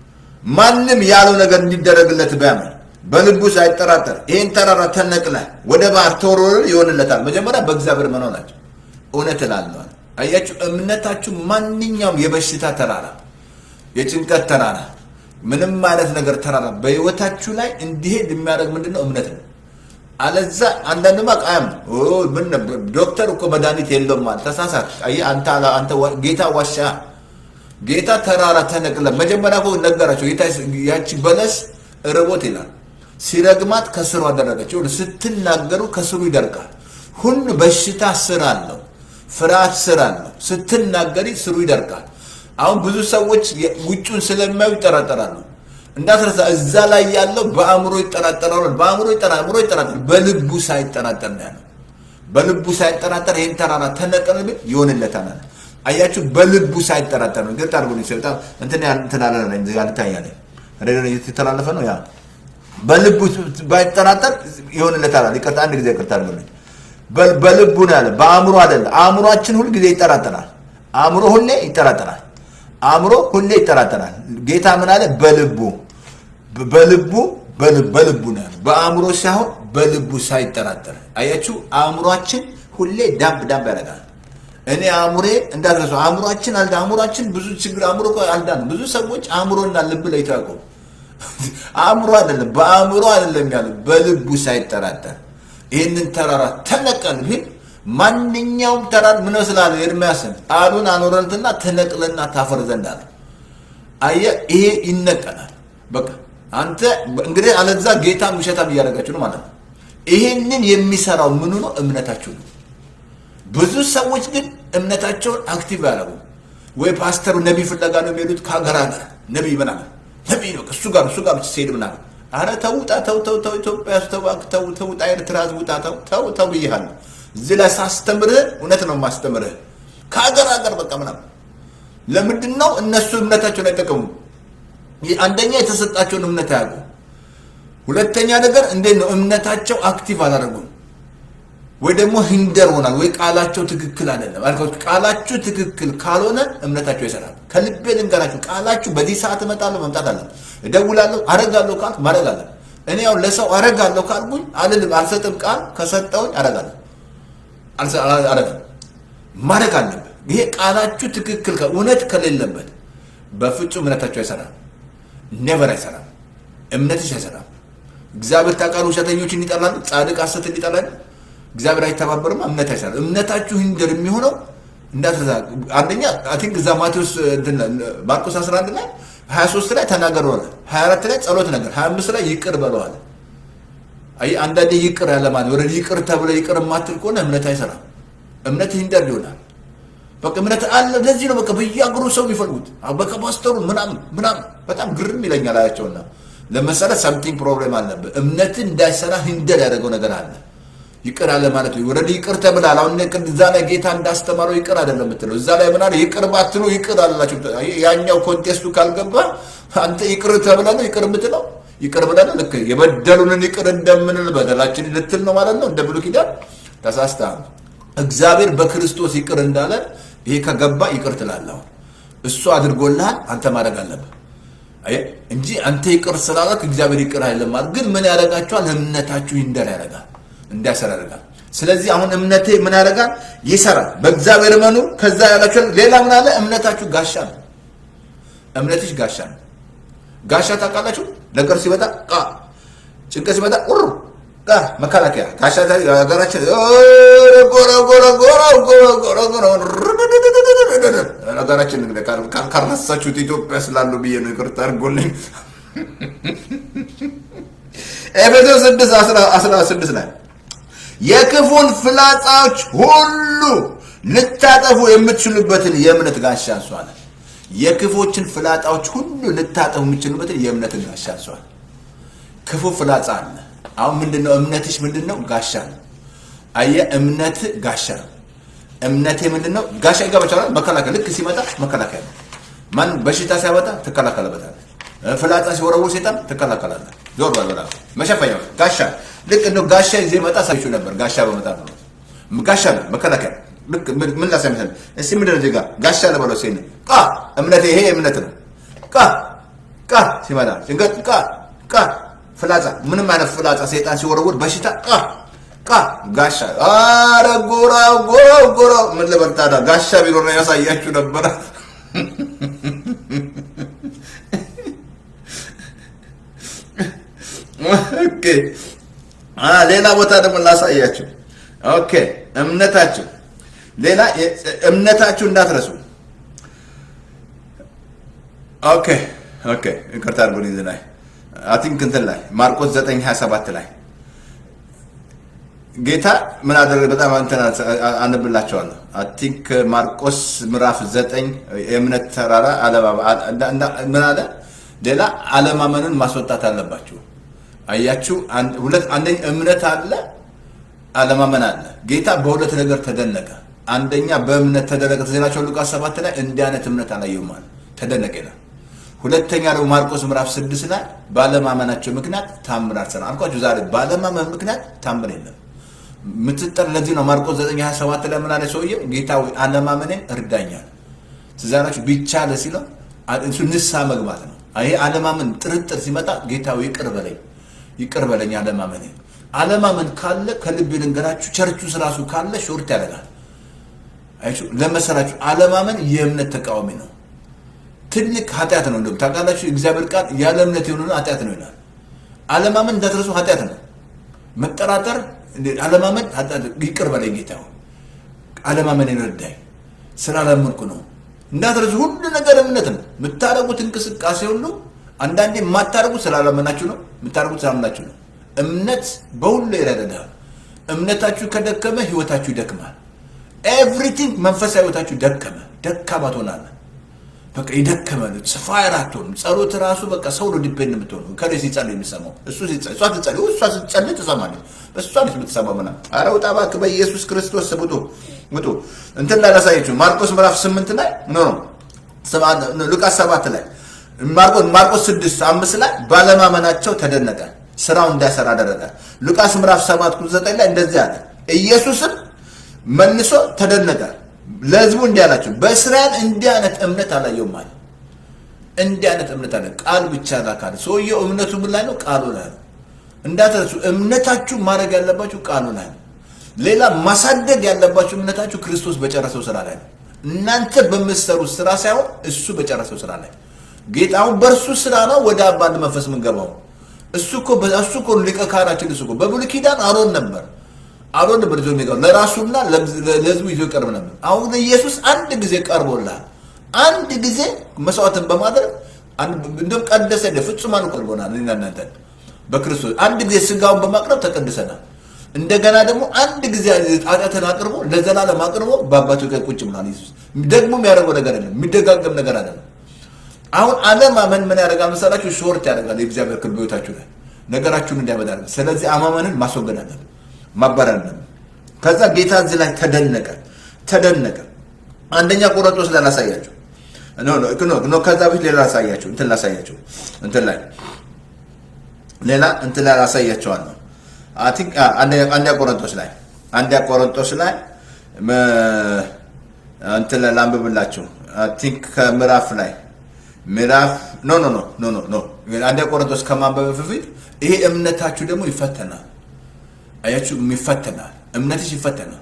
ማንም ያለው ነገር እንዲደረግለት ቢያምን በልቡ ሳይጠራጠር ይህን ተራራ ተነቅለ ወደ ባህር ተወርወር ይሆንለታል። መጀመሪያ በእግዚአብሔር መኖር ናቸው። እውነት እላለዋል። አያችሁ፣ እምነታችሁ ማንኛውም የበሽታ ተራራ፣ የጭንቀት ተራራ፣ ምንም አይነት ነገር ተራራ በህይወታችሁ ላይ እንዲሄድ የሚያደርግ ምንድን ነው? እምነት ነው። አለዛ አንዳንድማ ቃያም ምን ዶክተር እኮ መድኃኒት የለውም ማለት ተሳሳት። አየህ አንተ አላ- አንተ ዋ- ጌታ ዋሻ ጌታ ተራራ ተነቅለ መጀመሪያ እኮ ነገራቸው። ጌታ ያቺ በለስ ርቦት ይላል ሲረግማት ከስሩ አደረገችው። ስትናገሩ ከስሩ ይደርቃል። ሁሉ በሽታ ስር አለው፣ ፍርሃት ስር አለው። ስትናገሪ ስሩ ይደርቃል። አሁን ብዙ ሰዎች የ- ውጩን ስለማዩ ይጠራጠራሉ። እንዳትረሳ እዛ ላይ ያለው በአእምሮ ይጠራጠራሉ። በአእምሮ ይጠራ- አእምሮ ይጠራጠራል፣ በልቡ ሳይጠራጠር ነው ያለው። በልቡ ሳይጠራጠር ይህን ተራራ ተነቀል ብል ይሆንለታል አለ። አያችሁ፣ በልቡ ሳይጠራጠር ነው። ግልጥ አድርጎ በጣም እንትን ያ- እንትን አለ እዚህ ጋር ልታያለህ። ሬዲዮ የተላለፈ ነው ያ በልቡ ባይጠራጠር ይሆንለታል አለ። ይቅርታ አንድ ጊዜ ይቅርታ አድርጎልኝ። በ- በልቡ ነው ያለ፣ በአእምሮ አይደለም። አእምሯችን ሁል ጊዜ ይጠራጠራል። አእምሮ ሁሌ ይጠራጠራል። አእምሮ ሁሌ ይጠራጠራል። ጌታ ምን አለ? በልቡ በ- በልቡ በልብ- በልቡ ነው ያለው። በአእምሮ ሳይሆን በልቡ ሳይጠራጠር። አያችሁ፣ አእምሯችን ሁሌ ዳብ ዳብ ያደርጋል። እኔ አእምሬ እንዳትረሱ፣ አእምሯችን አልዳ አእምሯችን ብዙ ችግር አእምሮ እኮ አልዳንም። ብዙ ሰዎች አእምሮና ልብ ላይ ታውቁ አእምሮ አይደለም በአእምሮ አይደለም ያለው በልቡ ሳይጠራጠር ይህንን ተራራ ተነቀል ቢል ማንኛውም ተራራ ምን ስላለ ኤርምያስን ቃሉን አኖረንትና ተነቅልና ታፈር ዘንድ አለ። አየህ ይሄ ይነቀላል። በቃ አንተ እንግዲህ አለዛ ጌታን ውሸታም እያደረጋችሁ ነው ማለት ነው። ይሄንን የሚሰራው ምኑ ነው? እምነታችሁ ነው። ብዙ ሰዎች ግን እምነታቸውን አክቲቭ ያደረጉ ወይ ፓስተሩ ነቢይ ፍለጋ ነው የሚሄዱት ከሀገር ሀገር ነቢይ ምናምን ነቢይ ነው እሱ ጋር እሱ ጋር ሲሄድ ምናምን አረ ተው ውጣ ተው ተው ተው ኢትዮጵያ ውስጥ ተው እባክህ ተው ተው ውጣ ኤርትራ ውጣ ተው ተው ተው ብዬሃለሁ። እዚህ ላይ ሳስተምርህ እውነት ነው የማስተምርህ ከሀገር ሀገር በቃ ምናምን ለምንድን ነው እነሱ እምነታቸውን አይጠቀሙም? ይህ አንደኛ የተሰጣቸውን እምነት አያውቁ። ሁለተኛ ነገር እንዴት ነው እምነታቸው አክቲቭ አላደረጉም ወይ ደግሞ ሂንደር ሆናል ወይ ቃላቸው ትክክል አይደለም። አልኳችሁ ቃላችሁ ትክክል ካልሆነ እምነታቸው ይሰራል። ከልቤ ልንገራችሁ፣ ቃላችሁ በዚህ ሰዓት እመጣለሁ መምጣት አለ እደውላለሁ፣ አረጋለሁ ካልኩ ማድረግ አለ። እኔ ያው ለሰው አረጋለሁ ካልኩኝ አልልም፣ አልሰጥም። ቃል ከሰጠውኝ አረጋለሁ፣ አልሰ- አረጋለሁ ማድረግ አለብህ። ይሄ ቃላችሁ ትክክል ከ- እውነት ከሌለበት በፍጹም እምነታቸው አይሰራም። ኔቨር አይሰራም። እምነትሽ አይሰራም። እግዚአብሔር ታውቃለህ፣ ውሸተኞችን ይጠላል፣ ጻድቅ ሐሰትን ይጠላል። እግዚአብሔር አይተባበርም፣ እምነት አይሰራም። እምነታችሁ ሂንደር የሚሆነው እንዳትረሳ። አንደኛ አይ ቲንክ እዛ ማቴዎስ እንትን ማርቆስ 11 ላይ 23 ላይ ተናገር ሆነ 24 ላይ ጸሎት ነገር 25 ላይ ይቅር በለዋል። አይ አንዳንዴ ይቅር ያለ ማለት ወደ ይቅር ተብለ ይቅር የማትል ከሆነ እምነት አይሰራም። እምነት ሂንደር ይሆናል። በቃ እምነት አለ። ለዚህ ነው በቃ በየአገሩ ሰው የሚፈልጉት በቃ ፓስተሩ ምናምን ምናምን በጣም ግርም ይለኛል አያቸውና ለመሰለ ሰምቲንግ ፕሮብሌም አለብህ። እምነትን እንዳይሰራ ሂንደር ያደረገው ነገር አለ። ይቅር አለ ማለት ነው። ወደ ይቅር ተብላል። አሁን እዛ ላይ ጌታ እንዳስተማረው ይቅር አይደለም የምትለው እዛ ላይ ምናለ ይቅር ባትሉ ይቅር አላችሁ። ያኛው ኮንቴስቱ ካልገባ አንተ ይቅር ተብለ ነው ይቅር የምትለው ይቅር ብለህ ነው ልክ የበደሉንን ይቅር እንደምንል በደላችን ልትል ነው ማለት ነው። እንደ ብሉይ ኪዳን ተሳስተሃል። እግዚአብሔር በክርስቶስ ይቅር እንዳለ ይሄ ከገባ ይቅር ትላለህ። እሱ አድርጎልሃል፣ አንተ ማድረግ አለብህ እንጂ አንተ ይቅር ስላላክ እግዚአብሔር ይቅር አይልም ማለት ግን ምን ያደርጋችኋል? እምነታችሁ ይንደር ያደርጋል እንዲያሰራ ያደርጋል። ስለዚህ አሁን እምነቴ ምን ያደርጋል? ይሰራል። በእግዚአብሔር መኑ ከዛ ያላችሁ ሌላ ምን አለ? እምነታችሁ ጋሻ ነው። እምነትሽ ጋሻ ነው። ጋሻ ታውቃላችሁ? ነገር ሲመጣ ቃ ጭንቀት ሲመጣ ቁር ቃ መከላከያ ጋሻ ሀገራችን ጎረ ጎረ ጎረ ጎረ ጎረ ጎረ ሀገራችን ካልረሳችሁት ኢትዮጵያ ስላሉ ብዬ ነው ይቅርታ አድርጎልኝ። ኤፌሶን ስድስት አስራ ስድስት ላይ የክፉን ፍላጻዎች ሁሉ ልታጠፉ የምትችሉበትን የእምነት ጋሻ አንሷል። የክፎችን ፍላጻዎች ሁሉ ልታጠፉ የምትችሉበትን የእምነትን ጋሻ አንሷል። ክፉ ፍላጻ አለ። አሁን ምንድነው እምነትሽ? ምንድነው? ጋሻ ነው። አየ እምነት ጋሻ ነው። እምነቴ ምንድነው? ጋሻ ይገባችኋል። መከላከል ልክ ሲመጣ መከላከያ ነው። ማን በሽታ ሲያመጣ ትከላከለበታለህ። ፍላጻ ሲወረውር ሴጣን ትከላከላለህ። ዞር በል በላ መሸፈኛ ጋሻ ልክ እንደ ጋሻ ይዜ መጣ ሳይቹ ነበር። ጋሻ በመጣ ነው ጋሻ ነው መከላከያ። ልክ ምን ላሳይመሰል እስቲ ምንድነው እዚህ ጋር ጋሻ ለበለው ሴን ቃ እምነት ይሄ እምነት ነው። ቃ ቃ ሲመጣ ጭንቀት ቃ ቃ ፍላጻ ምንም አይነት ፍላጻ ሴጣን ሲወረውር በሽታ ቃ ቃ ጋሻ አረ ጎራው ጎራው ጎራው ምን ልበል ታዲያ ጋሻ ቢኖር ነው ያሳያችሁ ነበረ። ኦኬ ሌላ ቦታ ደግሞ ላሳያችሁ። ኦኬ እምነታችሁ ሌላ እምነታችሁ እንዳትረሱ። ኦኬ ኦኬ ይቅርታ አድርጉልኝ። እዚህ ላይ አይ ቲንክ እንትን ላይ ማርቆስ 9 27 ላይ ጌታ ምን አደረገ? በጣም እንትን አነብላቸዋለሁ። አይ ቲንክ ማርቆስ ምዕራፍ 9 የእምነት ተራራ ምን አለ? ሌላ አለማመንን ማስወጣት አለባችሁ። አያችሁ፣ ሁለት አንደኛ እምነት አለ፣ አለማመን አለ። ጌታ በሁለት ነገር ተደነቀ። አንደኛ በእምነት ተደነቀ። ተዜናቸው ሉቃስ ሰባት ላይ እንዲህ አይነት እምነት አላየሁም አለ፣ ተደነቀ ይላል። ሁለተኛ ደግሞ ማርቆስ ምዕራፍ ስድስት ላይ ባለማመናቸው ምክንያት ታምር አልሰራም አልኳችሁ። ዛሬ ባለማመን ምክንያት ታምር የለም። ምትጠር ለዚህ ነው ማርቆስ 9 27 ላይ ምን አለ ሰውየው? ጌታ ሆይ አለማመኔን እርዳኛል። ትዛናችሁ ቢቻለ ሲለው እሱ ንስሐ መግባት ነው። ይሄ አለማመን ጥርጥር ሲመጣ ጌታ ሆይ ይቅር በለኝ ይቅር በለኝ አለማመኔ። አለማመን ካለ ከልብ ልንገራችሁ፣ ቸርቹ ራሱ ካለ ሾርት ያደርጋል። አይችሁ ለመሰላችሁ አለማመን የእምነት ተቃዋሚ ነው። ትልቅ ኃጢአት ነው። እንደውም ታውቃላችሁ እግዚአብሔር ቃል ያለ እምነት የሆነ ኃጢአት ነው ይላል። አለማመን እንዳትረሱ ኃጢአት ነው። መጠራጠር፣ አለማመን ይቅር በለኝ ጌታ ሆይ አለማመኔን እርዳኝ፣ ስላላመንኩ ነው። እንዳትረሱ ሁሉ ነገር እምነት ነው። የምታደርጉት እንቅስቃሴ ሁሉ አንዳንዴ የማታደርጉት ስላላመናችሁ ነው፣ የምታደርጉት ስላመናችሁ ነው። እምነት በሁሉ ይረዳል። እምነታችሁ ከደከመ ህይወታችሁ ይደክማል። ኤቭሪቲንግ መንፈሳዊ ህይወታችሁ ደከመ፣ ደካማ ትሆናለ። በቃ የደከመ ፋየር አትሆንም። ጸሎት ራሱ በቃ ሰው ነው ዲፔንድ የምትሆኑ ከሌ ሲጸልይ የሚሰማው እሱ እሷ ትጸልይ እሷ ስትጸልይ ትሰማለች። በእሷ ነች የምትሰማው ምናምን። ኧረ ውጣ እባክህ በኢየሱስ ክርስቶስ ስም ውጡ ውጡ። እንትን ላይ ላሳየችው ማርቆስ ምዕራፍ ስምንት ላይ ኖ ሉቃስ ሰባት ላይ ማርቆስ ማርቆስ ስድስት አምስት ላይ ባለማመናቸው ተደነቀ፣ ስራው እንዳይሰራ አደረገ። ሉቃስ ምዕራፍ ሰባት ቁጥር ዘጠኝ ላይ እንደዚህ አለ። ኢየሱስም መልሶ ተደነቀ፣ ለህዝቡ እንዲህ አላቸው፣ በእስራኤል እንዲህ አይነት እምነት አላየሁም አለ። እንዲህ አይነት እምነት አለ። ቃል ብቻ ላካለ ሰውየው እምነቱ ምን ላይ ነው? ቃሉ ላይ ነው። እንዳትረሱ፣ እምነታችሁ ማድረግ ያለባችሁ ቃሉ ላይ ነው። ሌላ ማሳደግ ያለባችሁ እምነታችሁ ክርስቶስ በጨረሰው ስራ ላይ ነው። እናንተ በምትሰሩት ስራ ሳይሆን እሱ በጨረሰው ስራ ላይ ጌታ አሁን በእርሱ ስራ ነው ወደ አባል መንፈስ የምንገባው። እሱ እኮ እሱ እኮ ሊቀ ካህናችን እሱ እኮ በብሉይ ኪዳን አሮን ነበር አሮን ነበር ይዞ የሚቀርብ ለራሱና ለህዝቡ ይዞ ይቀርብ ነበር። አሁን ኢየሱስ አንድ ጊዜ ቀርቦልሃል። አንድ ጊዜ መስዋዕትን በማድረግ እንደውም ቀደሰ ፍጹማን እኮ አድርጎናል እኔና እናንተ በክርስቶስ አንድ ጊዜ ስጋውን በማቅረብ ተቀድሰናል። እንደገና ደግሞ አንድ ጊዜ ኃጢአትን አቅርቦ ለዘላለም አቅርቦ በአባቱ ቀኝ ቁጭ ብሏል። ኢየሱስ ደግሞ የሚያደርገው ነገር አይደለም፣ የሚደጋገም ነገር አይደለም። አሁን አለማመን ምን ያደርጋል መሰላችሁ? ሾርት ያደርጋል የእግዚአብሔር ክልል በሕይወታችሁ ላይ ነገራችሁን እንዲያመጣ ያደርጋል። ስለዚህ አማመንን ማስወገድ አለብን፣ ማባረር አለብን። ከዛ ጌታ እዚህ ላይ ተደነቀ ተደነቀ። አንደኛ ቆሮንቶስ ላይ ላሳያችሁ ኖ ኖ ኖ ከዛ በፊት ሌላ ላሳያችሁ እንትን ላሳያችሁ እንትን ላይ ሌላ እንትን ላይ ላሳያቸዋለሁ። አይ ቲንክ አንደኛ ቆሮንቶስ ላይ አንደኛ ቆሮንቶስ ላይ እንትን ላይ ላንብብላችሁ። አይ ቲንክ ከምዕራፍ ላይ ምዕራፍ ኖ ኖ ኖ ኖ ኖ ኖ አንደኛ ቆሮንቶስ ከማንበብ በፊት ይሄ እምነታችሁ ደግሞ ይፈተናል። አያችሁ፣ ይፈተናል። እምነትሽ ይፈተናል።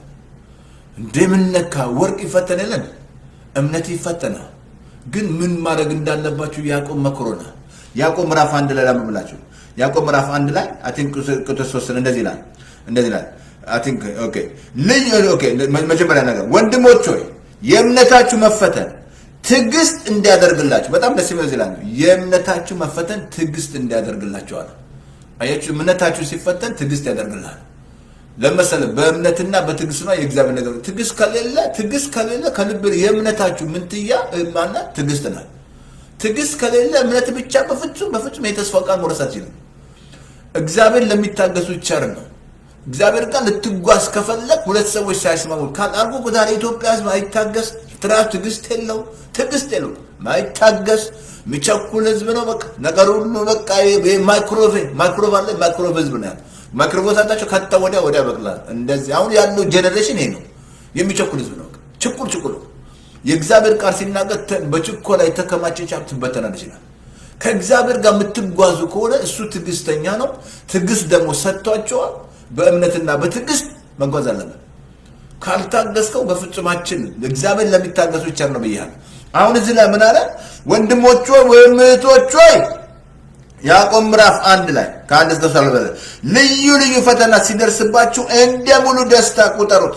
እንደምነካ ወርቅ ይፈተን የለን እምነት ይፈተናል። ግን ምን ማድረግ እንዳለባችሁ ያዕቆብ መክሮናል። ያዕቆብ ምዕራፍ አንድ ላይ ላንብብላችሁ። ያዕቆብ ምዕራፍ አንድ ላይ አይ ቲንክ ቁጥር ሶስትን እንደዚህ ይላል እንደዚህ ይላል አይ ቲንክ ኦኬ ልጅ ኦኬ መጀመሪያ ነገር ወንድሞች ሆይ የእምነታችሁ መፈተን ትዕግስት እንዲያደርግላችሁ በጣም ደስ የሚል ይላል የእምነታችሁ መፈተን ትዕግስት እንዲያደርግላችኋል። አያችሁ እምነታችሁ ሲፈተን ትዕግስት ያደርግልሃል። ለመሰለ በእምነትና በትዕግስት ነው የእግዚአብሔር ነገር። ትዕግስት ከሌለ ትዕግስት ከሌለ ከልብ የእምነታችሁ ምንትያ ማና ትዕግስት ናት። ትዕግስት ከሌለ እምነት ብቻ በፍጹም በፍጹም የተስፋ ቃል መውረስ አትችልም። እግዚአብሔር ለሚታገሱ ቸር ነው። እግዚአብሔር ጋር ልትጓዝ ከፈለግ ሁለት ሰዎች ሳይስማሙ ካልአርጎ ዛሬ ኢትዮጵያ ሕዝብ አይታገስ ትራ ትዕግስት የለው ትዕግስት የለው ማይታገስ የሚቸኩል ሕዝብ ነው። በቃ ነገር ሁሉ በቃ ማይክሮቬ ማይክሮቭ አለ ማይክሮቭ ሕዝብ ነው ያለ ማይክሮፎን ሳታቸው ከታ ወዲያ ወዲያ በቅላል። እንደዚህ አሁን ያለው ጄኔሬሽን ይሄ ነው፣ የሚቸኩል ህዝብ ነው። ችኩል ችኩል የእግዚአብሔር ቃል ሲናገር በችኮላ የተከማቸች ሀብት ትበተናለች ይላል። ከእግዚአብሔር ጋር የምትጓዙ ከሆነ እሱ ትዕግስተኛ ነው። ትዕግስት ደግሞ ሰጥቷቸዋል። በእምነትና በትዕግስት መጓዝ አለብን። ካልታገስከው በፍጹማችን እግዚአብሔር ለሚታገሱ ቸር ነው ብያለሁ። አሁን እዚህ ላይ ምን አለ? ወንድሞች ሆይ ወይም እህቶች ሆይ ያዕቆብ ምዕራፍ አንድ ላይ ከአንድ እስከ ሰላሳ ልዩ ልዩ ፈተና ሲደርስባችሁ እንደ ሙሉ ደስታ ቁጠሩት።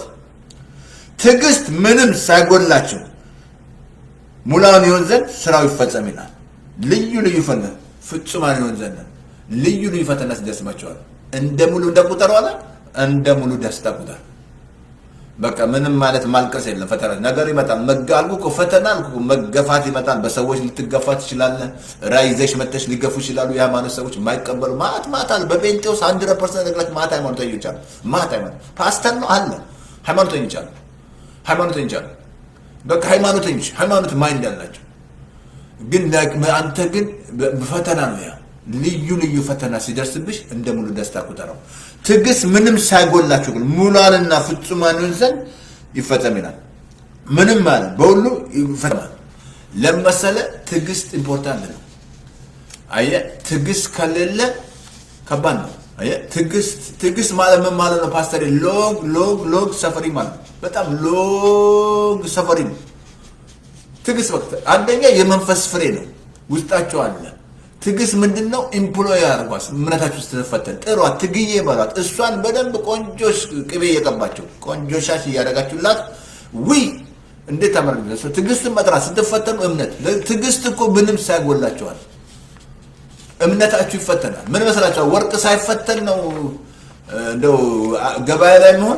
ትዕግስት ምንም ሳይጎድላችሁ ሙላውን ይሆን ዘንድ ስራው ይፈጸም ይላል። ልዩ ልዩ ፈተና ፍጹማን ይሆን ዘንድ ልዩ ልዩ ፈተና ሲደርስባችኋል እንደ ሙሉ እንደ ቁጠሩ አለ እንደ ሙሉ ደስታ ቁጠር። በቃ ምንም ማለት ማልቀስ የለም። ፈተና ነገር ይመጣል። መጋልኩ እኮ ፈተና አልኩ እኮ መገፋት ይመጣል። በሰዎች ልትገፋ ትችላለህ። ራዕይ ይዘሽ መጥተሽ ሊገፉ ይችላሉ። የሃይማኖት ሰዎች የማይቀበሉ ማት ማት አለ። በጴንጤውስ አንድ ፐርሰንት ነግላች ማት ሃይማኖተኞች አሉ። ማት ሃይማኖት ፓስተር ነው አለ ሃይማኖተኞች አሉ። ሃይማኖተኞች አሉ። በቃ ሃይማኖተኞች ሃይማኖት ማይንድ ያላቸው ግን አንተ ግን ፈተና ነው ያ ልዩ ልዩ ፈተና ሲደርስብሽ እንደ ሙሉ ደስታ ቁጠረው። ትዕግስት ምንም ሳይጎላችሁ ግን ሙሏንና ፍጹማን ይሆን ዘንድ ይፈጸም ይላል። ምንም ማለት በሁሉ ይፈጸማል። ለመሰለ ትዕግስት ኢምፖርታንት ነው። አየህ፣ ትዕግስት ከሌለ ከባድ ነው። አየህ፣ ትዕግስት ትዕግስት ማለት ምን ማለት ነው ፓስተር? ሎንግ ሎንግ ሎንግ ሰፈሪ ማለት ነው። በጣም ሎንግ ሰፈሪ ነው ትዕግስት። ወቅት አንደኛ የመንፈስ ፍሬ ነው፣ ውስጣቸው አለ ትዕግስት ምንድን ነው? ኢምፕሎይ አድርጓት እምነታችሁ ስትፈተን ጥሯት፣ ትግዬ በሏት። እሷን በደንብ ቆንጆ ቅቤ እየቀባቸው ቆንጆ ሻሽ እያደረጋችሁላት ውይ እንዴት ታመር ትዕግስትን መጥራት ስትፈተኑ እምነት ትዕግስት እኮ ምንም ሳይጎላቸዋል እምነታችሁ ይፈተናል። ምን መስላችኋል? ወርቅ ሳይፈተን ነው እንደው ገበያ ላይ መሆን።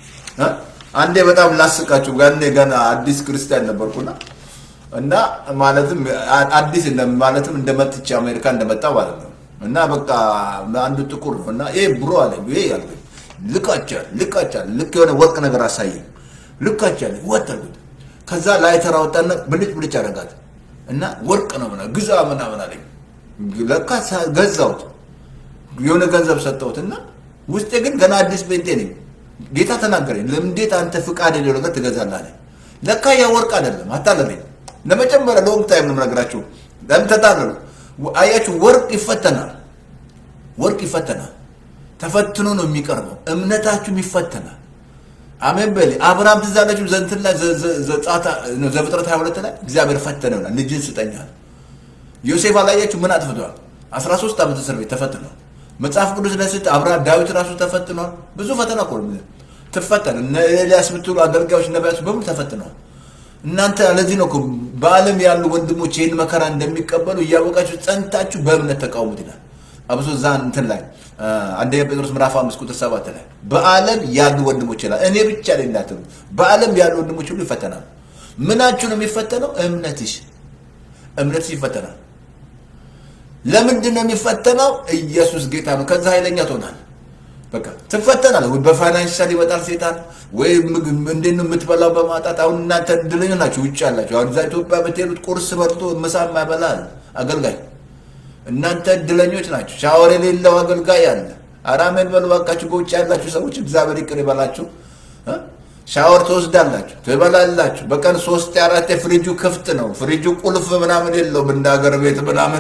አንዴ በጣም ላስቃችሁ። ጋኔ ገና አዲስ ክርስቲያን ነበርኩና እና ማለትም አዲስ ማለትም እንደመጥቼ አሜሪካ እንደመጣ ማለት ነው። እና በቃ አንዱ ጥቁር ነው እና ይሄ ብሮ አለኝ ይሄ ያልኩኝ ልቃቻል ልቃቻል ልክ የሆነ ወርቅ ነገር አሳየኝ ልካቻል ወጠርኩት። ከዛ ላይተር አወጣና ብልጭ ብልጭ አደረጋት እና ወርቅ ነው ምናምን ግዛ ምናምን አለኝ። ለካ ገዛሁት የሆነ ገንዘብ ሰጠሁት እና ውስጤ ግን ገና አዲስ ጴንጤ ነኝ። ጌታ ተናገረኝ። እንዴት አንተ ፍቃድ የሌለው ነገር ትገዛለህ አለኝ። ለካ ያ ወርቅ አይደለም አታለለኝ። ለመጀመሪያ ሎንግ ታይም ነው የምነግራችሁ። ለምን ተታለሉ? አያችሁ፣ ወርቅ ይፈተናል። ወርቅ ይፈተናል። ተፈትኖ ነው የሚቀርበው። እምነታችሁም ይፈተናል። አሜን በል። አብርሃም ትዝ አላችሁ ዘንትን ላይ ዘፍጥረት 22 ላይ እግዚአብሔር ፈተነው ይላል። ልጅን ስጠኛል። ዮሴፍ አላያችሁ ምን አጥፍቷል? 13 ዓመት እስር ቤት ተፈትኗል። መጽሐፍ ቅዱስ ላይ ስት አብርሃም ዳዊት ራሱ ተፈትኗል። ብዙ ፈተና እኮ ትፈተን። እነ ኤልያስ ብትሉ አገልጋዮች ነቢያቶች በሙሉ ተፈትነዋል። እናንተ ለዚህ ነው በዓለም ያሉ ወንድሞች ይህን መከራ እንደሚቀበሉ እያወቃችሁ ጸንታችሁ በእምነት ተቃውሙት ይላል። አብሶ እዛ እንትን ላይ አ፣ አንደኛ ጴጥሮስ ምዕራፍ አምስት ቁጥር ሰባት ላይ በዓለም ያሉ ወንድሞች ይላል። እኔ ብቻ ላይ እንዳትሉ፣ በዓለም ያሉ ወንድሞች ሁሉ ይፈተናሉ። ምናችሁ ነው የሚፈተነው? እምነትሽ እምነትሽ ይፈተናል። ለምንድን ነው የሚፈተነው? ኢየሱስ ጌታ ነው። ከዛ ኃይለኛ ትሆናል። በቃ ትፈተናለህ። ወይ በፋይናንሻል ይመጣል ሴጣን፣ ወይ ምግብ እንዴት ነው የምትበላው በማጣት። አሁን እናንተ እድለኛ ናችሁ፣ ውጭ ያላችሁ። አሁን እዛ ኢትዮጵያ ብትሄዱት ቁርስ በልቶ ምሳ የማይበላል አገልጋይ እናንተ እድለኞች ናችሁ። ሻወር የሌለው አገልጋይ አለ። አራሜን በሉ ባካችሁ። በውጭ ያላችሁ ሰዎች እግዚአብሔር ይቅር ይበላችሁ። እ? ሻወር ትወስዳላችሁ፣ ትበላላችሁ። በቀን ሶስት አራት ፍሪጁ ክፍት ነው። ፍሪጁ ቁልፍ ምናምን የለውም እንደ ሀገር ቤት ምናምን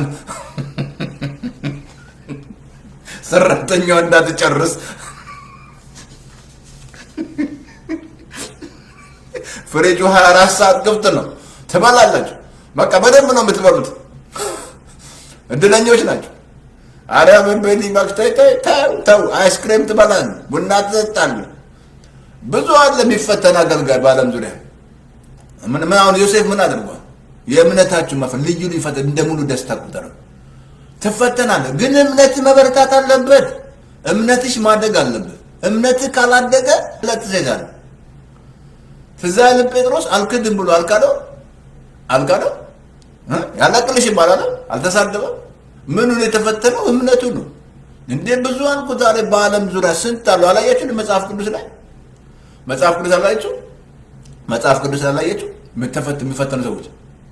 ሰራተኛዋ እንዳትጨርስ ፍሪጁ 24 ሰዓት ክፍት ነው። ትበላላችሁ። በቃ በደንብ ነው የምትበሉት። እድለኞች ናቸው። አረ ምን በኒ መክተይ ተው ተው፣ አይስክሬም ትበላል፣ ቡና ትጠጣል። ብዙ አለ የሚፈተን አገልጋይ በዓለም ዙሪያ። ምን ምን አሁን ዮሴፍ ምን አድርጓል? የእምነታችሁ መፈ ልዩ ልዩ ፈተና እንደ ሙሉ ደስታ ቁጠረው። ትፈተናለህ፣ ግን እምነት መበረታት አለበት። እምነትሽ ማደግ አለበት። እምነትህ ካላደገ ለት ትሄዳለህ። ትዝ አይልም ጴጥሮስ አልክድም ብሎ አልካደው አልካደው እ? ያላቅልሽ ይባላል አልተሳደበም። ምኑን የተፈተነው እምነቱ ነው። እንዴ ብዙ አንኩ ዛሬ በዓለም ዙሪያ ስንት አሉ። አላያችሁ መጽሐፍ ቅዱስ ላይ መጽሐፍ ቅዱስ አላያችሁ መጽሐፍ ቅዱስ አላያችሁ የሚተፈት የሚፈተኑ ሰዎች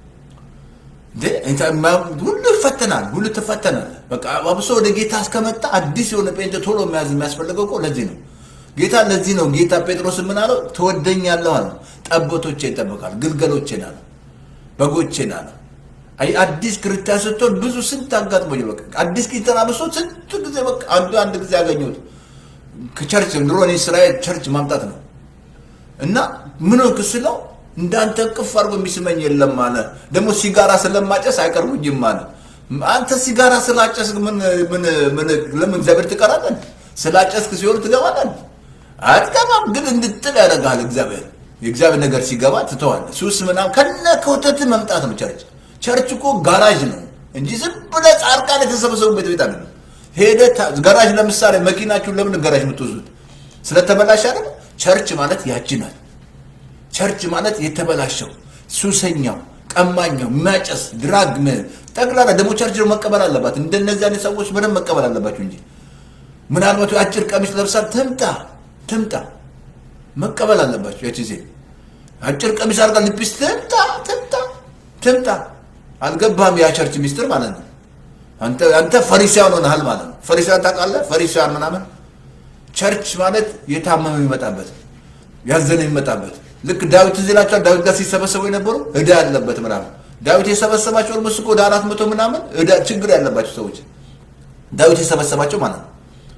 እንዴ እንታ- ማ- ሁሉ ይፈተናል፣ ሁሉ ትፈተናል። በቃ አብሶ ወደ ጌታ እስከመጣ አዲስ የሆነ ጴንጤ ቶሎ መያዝ የሚያስፈልገው እኮ ለዚህ ነው። ጌታ ለዚህ ነው ጌታ ጴጥሮስ ምን አለው? ትወደኛለህ አለ። ጠቦቶቼ ይጠበቃል፣ ግልገሎቼን አለ፣ በጎቼን አለ። አይ አዲስ ክርስቲያን ስትሆን ብዙ ስንት አጋጥሞኝ በቃ አዲስ ክርስቲያን አብሶ ስንት ጊዜ በቃ አንዱ አንድ ጊዜ ያገኘሁት ከቸርች ድሮ እኔ ስራዬ ቸርች ማምጣት ነው እና ምን ሆንክ ስለው እንዳንተ ቅፍ አድርጎ የሚስመኝ የለም አለ። ደግሞ ሲጋራ ስለማጨስ አይቀርቡኝም አለ። አንተ ሲጋራ ስላጨስክ ምን ምን ምን ለምን እግዚአብሔር ትቀራለን? ስላጨስክ ሲሆን ትገባለን? አትገባም። ግን እንድጥል ያደርግሃል እግዚአብሔር። የእግዚአብሔር ነገር ሲገባ ትተዋለህ። ሱስ ምናምን ከነ ከውተት መምጣት ነው ቸርች። ቸርች እኮ ጋራዥ ነው እንጂ ዝም ብለህ ጻድቃን የተሰበሰቡበት ቤት አይደለም። ሄደህ ታ- ጋራዥ ለምሳሌ መኪናችሁን ለምን ጋራዥ የምትወስዱት? ስለተበላሽ አይደል? ቸርች ማለት ያቺ ናት። ቸርች ማለት የተበላሸው ሱሰኛው፣ ቀማኛው፣ የሚያጨስ ድራግ ምን- ጠቅላላ ደግሞ ቸርች ደግሞ መቀበል አለባት። እንደነዚህ አይነት ሰዎች በደንብ መቀበል አለባችሁ እንጂ ምናልባት አጭር ቀሚስ ለብሳ ትምጣ ትምጣ መቀበል አለባችሁ። ያቺ ሴት አጭር ቀሚስ አድርጋ ልፒስ ትምጣ ትምጣ ትምጣ። አልገባህም? ያ ቸርች ሚስጥር ማለት ነው። አንተ አንተ ፈሪሳውያን ሆነሃል ማለት ነው። ፈሪሳውያን ታውቃለህ? ፈሪሳውያን ምናምን ቸርች ማለት የታመመ የሚመጣበት ያዘነ የሚመጣበት ልክ ዳዊት እዚህ ላቸዋል። ዳዊት ጋር ሲሰበሰቡ የነበሩ እዳ ያለበት ምናምን ዳዊት የሰበሰባቸው ኦልሞስት እኮ ወደ አራት መቶ ምናምን እዳ ችግር ያለባቸው ሰዎች ዳዊት የሰበሰባቸው ማለት ነው።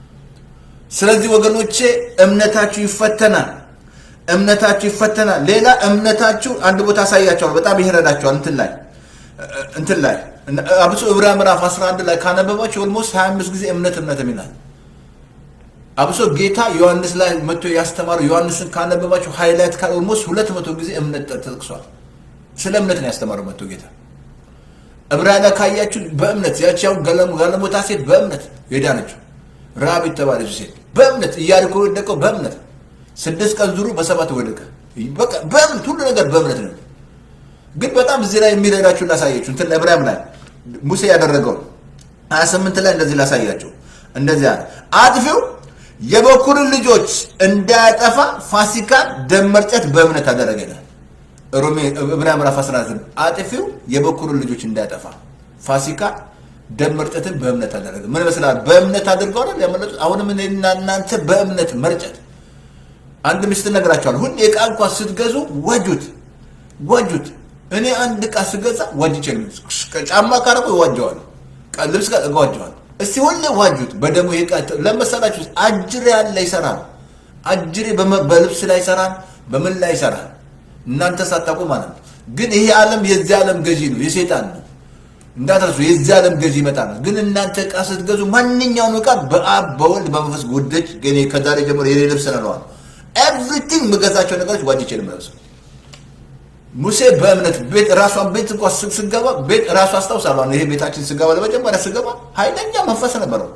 ስለዚህ ወገኖቼ እምነታችሁ ይፈተናል። እምነታችሁ ይፈተናል። ሌላ እምነታችሁ አንድ ቦታ አሳያቸዋል። በጣም ይረዳቸዋል። እንትን ላይ እንትን ላይ አብሶ ዕብራውያን ምዕራፍ 11 ላይ ካነበባችሁ ኦልሞስት 25 ጊዜ እምነት እምነት ይላል። አብሶ ጌታ ዮሐንስ ላይ መጥቶ ያስተማሩ ዮሐንስን ካነበባችሁ ሃይላይት ካል ኦልሞስት 200 ጊዜ እምነት ተጠቅሷል። ስለ እምነት ነው ያስተማረው መጥቶ ጌታ። ዕብራውያን ላይ ካያችሁ በእምነት ያቺ ያው ጋለሞታ ሴት በእምነት የዳነችው ራብ የተባለች ሴት በእምነት ኢያሪኮ የወደቀው በእምነት ስድስት ቀን ዙሩ በሰባት ወደቀ። በቃ በእምነት ሁሉ ነገር በእምነት ነው። ግን በጣም እዚህ ላይ የሚረዳችሁ ላሳያችሁ እንትን ዕብራውያን ላይ ሙሴ ያደረገው 28 ላይ እንደዚህ ላሳያችሁ። እንደዚህ አለ አጥፊው የበኩርን ልጆች እንዳያጠፋ ፋሲካን ደም መርጨት በእምነት አደረገ ይላል። ሮሜ ዕብራውያን ምዕራፍ 19 አጥፊው የበኩርን ልጆች እንዳያጠፋ ፋሲካ ደም መርጨትን በእምነት አደረገ። ምን ይመስላል? በእምነት አድርገው አይደል ያመለጡት። አሁንም እኔና እናንተ በእምነት መርጨት አንድ ምስት ነገራቸዋል። ሁሌ ዕቃ እንኳን ስትገዙ ወጁት ወጁት። እኔ አንድ ዕቃ ስገዛ ዋጅቼ ነው። ጫማ ካረቁ ይዋጀዋል፣ ልብስ ጋር እዋጀዋል። እስቲ ሁሌ ዋጁት በደሞ ይቃ ለመሰላችሁ አጅሬ ያለ ይሰራል። አጅሬ በልብስ ላይ ይሰራል፣ በምን ላይ ይሰራል። እናንተ ሳታውቁ ማለት ነው። ግን ይሄ ዓለም የዚህ ዓለም ገዢ ነው፣ የሴጣን ነው። እንዳትረሱ የዚህ ዓለም ገዢ ይመጣል። ግን እናንተ ዕቃ ስትገዙ ማንኛውን ዕቃ በአብ በወልድ በመንፈስ ጉደች ገኔ ከዛሬ ጀምሮ የኔ ልብስ ነለዋል። ኤቭሪቲንግ የምገዛቸው ነገሮች ዋጅቼ ነው የምለብሰው። ሙሴ በእምነት ቤት ራሷን ቤት እንኳ ስ- ስገባ ቤት ራሱ አስታውሳለሁ። ይሄ ቤታችን ስገባ ለመጀመሪያ ስገባ ኃይለኛ መንፈስ ነበረው።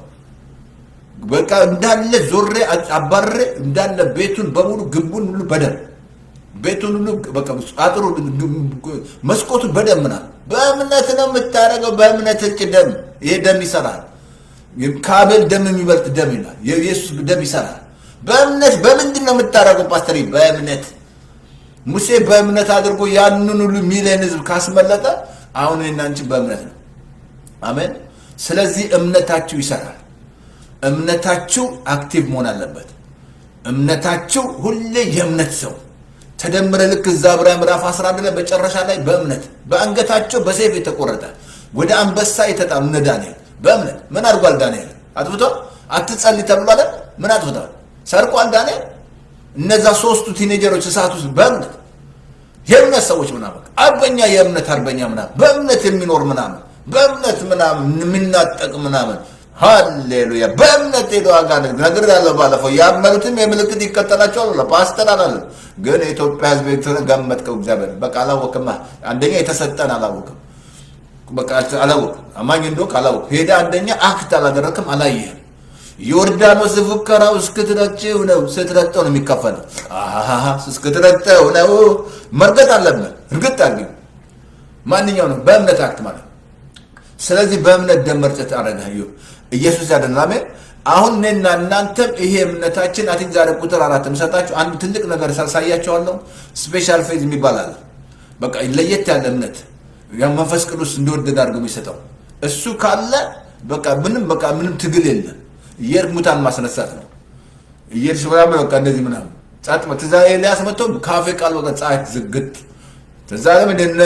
በቃ እንዳለ ዞሬ አባሬ እንዳለ ቤቱን በሙሉ ግንቡን ሁሉ በደም ቤቱን ሁሉ በቃ አጥሩ መስኮቱን በደም ምናምን በእምነት ነው የምታደርገው። በእምነት እጭ ደም ይሄ ደም ይሰራል። ከአቤል ደም የሚበልጥ ደም ይላል። የኢየሱስ ደም ይሰራል። በእምነት በምንድን ነው የምታደርገው ፓስተር? በእምነት ሙሴ በእምነት አድርጎ ያንን ሁሉ ሚሊዮን ህዝብ ካስመለጠ አሁን እኔና አንቺ በእምነት ነው። አሜን። ስለዚህ እምነታችሁ ይሰራል። እምነታችሁ አክቲቭ መሆን አለበት። እምነታችሁ ሁሌ የእምነት ሰው ተደምረ ልክ እዛ ዕብራውያን ምዕራፍ 11 ላይ መጨረሻ ላይ በእምነት በአንገታቸው በሰይፍ የተቆረጠ ወደ አንበሳ የተጣሉ እነ ዳንኤል በእምነት ምን አድርጓል? ዳንኤል አጥፍቷል? አትጸልይ ተብሏል። ምን አጥፍቷል? ሰርቋል ዳንኤል። እነዛ ሶስቱ ቲኔጀሮች እሳት ውስጥ በእምነት የእምነት ሰዎች ምናምን አርበኛ የእምነት አርበኛ ምናምን በእምነት የሚኖር ምናምን በእምነት ምናምን የሚናጠቅ ምናምን ሃሌሉያ በእምነት ሄዶ አጋንንት ነገር ያለው ባለፈው ያመኑትም የምልክት ይከተላቸዋል ብሎ ፓስተር አላለም። ግን የኢትዮጵያ ሕዝብ ገመጥከው እግዚአብሔር በቃ አላወቅማ። አንደኛ የተሰጠን አላወቅም፣ በቃ አላወቅም። አማኝ እንደሆንክ አላወቅም። ሄደ አንደኛ አክት አላደረክም፣ አላየህም። ዮርዳኖስ ፉከራው እስክትረጭው ነው። ስትረጠው ነው የሚከፈለው። አሃሃ እስክትረጠው ነው። መርገጥ አለብን። እርግጥ አድርጊ። ማንኛው ነው በእምነት አክት ማለት ስለዚህ በእምነት ደም መርጨት አረገ ኢየሱስ ያደናሜ አሁን እኔና እናንተም ይሄ እምነታችን አቲንክ ዛሬ ቁጥር አራት የምሰጣችሁ አንድ ትልቅ ነገር ሳሳያቸዋለሁ። ስፔሻል ፌዝ የሚባል አለ። በቃ ለየት ያለ እምነት ያ መንፈስ ቅዱስ እንደወደደ አድርገው የሚሰጠው እሱ ካለ በቃ ምንም በቃ ምንም ትግል የለም። እየሄድክ ሙታን ማስነሳት ነው። እየሄድሽ ምናምን በቃ እንደዚህ ምናምን ጸጥ ትዛ ኤልያስ መጥቶ ካፌ ቃል በቃ ፀሐይ ዝግት ትዛ ለም እንደነ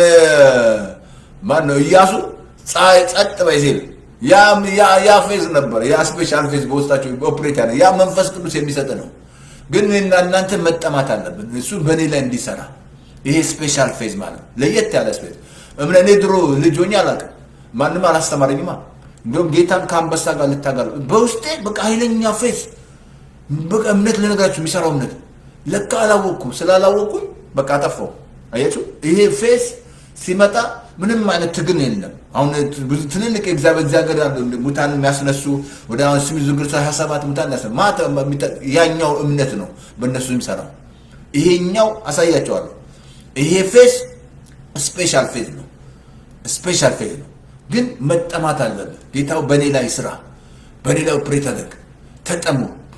ማን ነው እያሱ ፀሐይ ጸጥ በይ ሲል ያ ፌዝ ነበር። ያ ስፔሻል ፌዝ በውስጣቸው ኦፕሬት ያለ ያ መንፈስ ቅዱስ የሚሰጥ ነው። ግን እኔና እናንተ መጠማት አለብን እሱ በእኔ ላይ እንዲሰራ። ይሄ ስፔሻል ፌዝ ማለት ነው፣ ለየት ያለ ፌዝ። እምነ እኔ ድሮ ልጅ ሆኜ አላውቅም፣ ማንም አላስተማረኝማ። እንዲሁም ጌታን ከአንበሳ ጋር ልታጋል በውስጤ በቃ ኃይለኛ ፌዝ፣ በቃ እምነት ልነግራችሁ የሚሰራው እምነት ለካ አላወቅኩም። ስላላወቅኩኝ በቃ አጠፋው። አያችሁ ይሄ ፌዝ ሲመጣ ምንም አይነት ትግል የለም። አሁን ብዙ ትልልቅ የእግዚአብሔር እግዚአብሔር ያሉ ሙታን የሚያስነሱ ወደ አሁን ስሚ ዝግር ሀያ ሰባት ሙታን ያስ ማታ ያኛው እምነት ነው በእነሱ የሚሰራው። ይሄኛው አሳያቸዋለሁ። ይሄ ፌዝ ስፔሻል ፌዝ ነው። ስፔሻል ፌዝ ነው፣ ግን መጠማት አለበት። ጌታው በእኔ ላይ ስራ፣ በእኔ ላይ ኦፕሬት አድርግ። ተጠሙ።